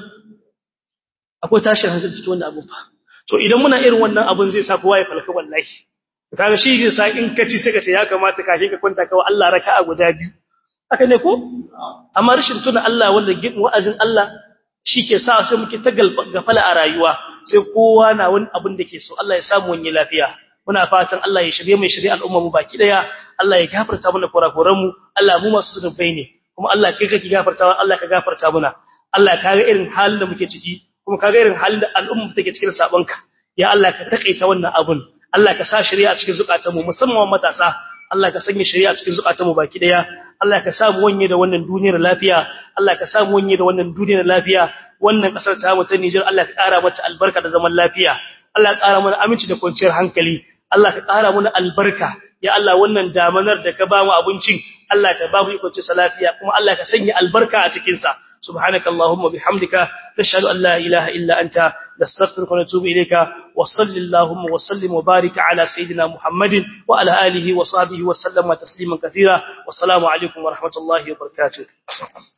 akwai tashin hankali cikin wannan abun fa to idan muna irin wannan abun zai sa kowa ya falka wallahi kaga shi zai sa in ka ci sai ka ce ya kamata kafin ka kwanta kawai Allah raka'a guda biyu haka ne ko amma rashin tuna Allah wanda wa'azin Allah shi ke sa sai muke ta gafala a rayuwa sai kowa na wani abin da ke so Allah ya samu wani lafiya muna fatan Allah ya shirye mai shirye al'umma mu baki daya Allah ya gafarta mana kurakuran mu Allah mu masu zunubai ne kuma Allah kai kake gafartawa Allah ka gafarta muna Allah ka ga irin halin da muke ciki kuma ka ga irin halin da al'umma take cikin sabonka ya Allah ka takaita wannan abun Allah ka sa shari'a cikin zukatanmu musamman matasa Allah ka sanya shari'a cikin zukatanmu baki daya Allah ka samu wanye da wannan duniyar lafiya Allah ka samu wanye da wannan duniyar lafiya wannan kasar ta mu ta Niger Allah ka ƙara mata albarka da zaman lafiya Allah ka ƙara mana aminci da kwanciyar hankali Allah ka ƙara mana albarka ya Allah wannan damanar da ka ba mu abincin Allah ka ba mu ikon sa lafiya kuma Allah ka sanya albarka a cikin sa subhanakallahumma bihamdika nashhadu an la ilaha illa anta nastaghfiruka wa natubu ilayka wa sallallahu wa sallim wa barik ala sayidina muhammadin wa ala alihi wa sahbihi wa sallama tasliman kathira wassalamu alaikum wa rahmatullahi wa barakatuh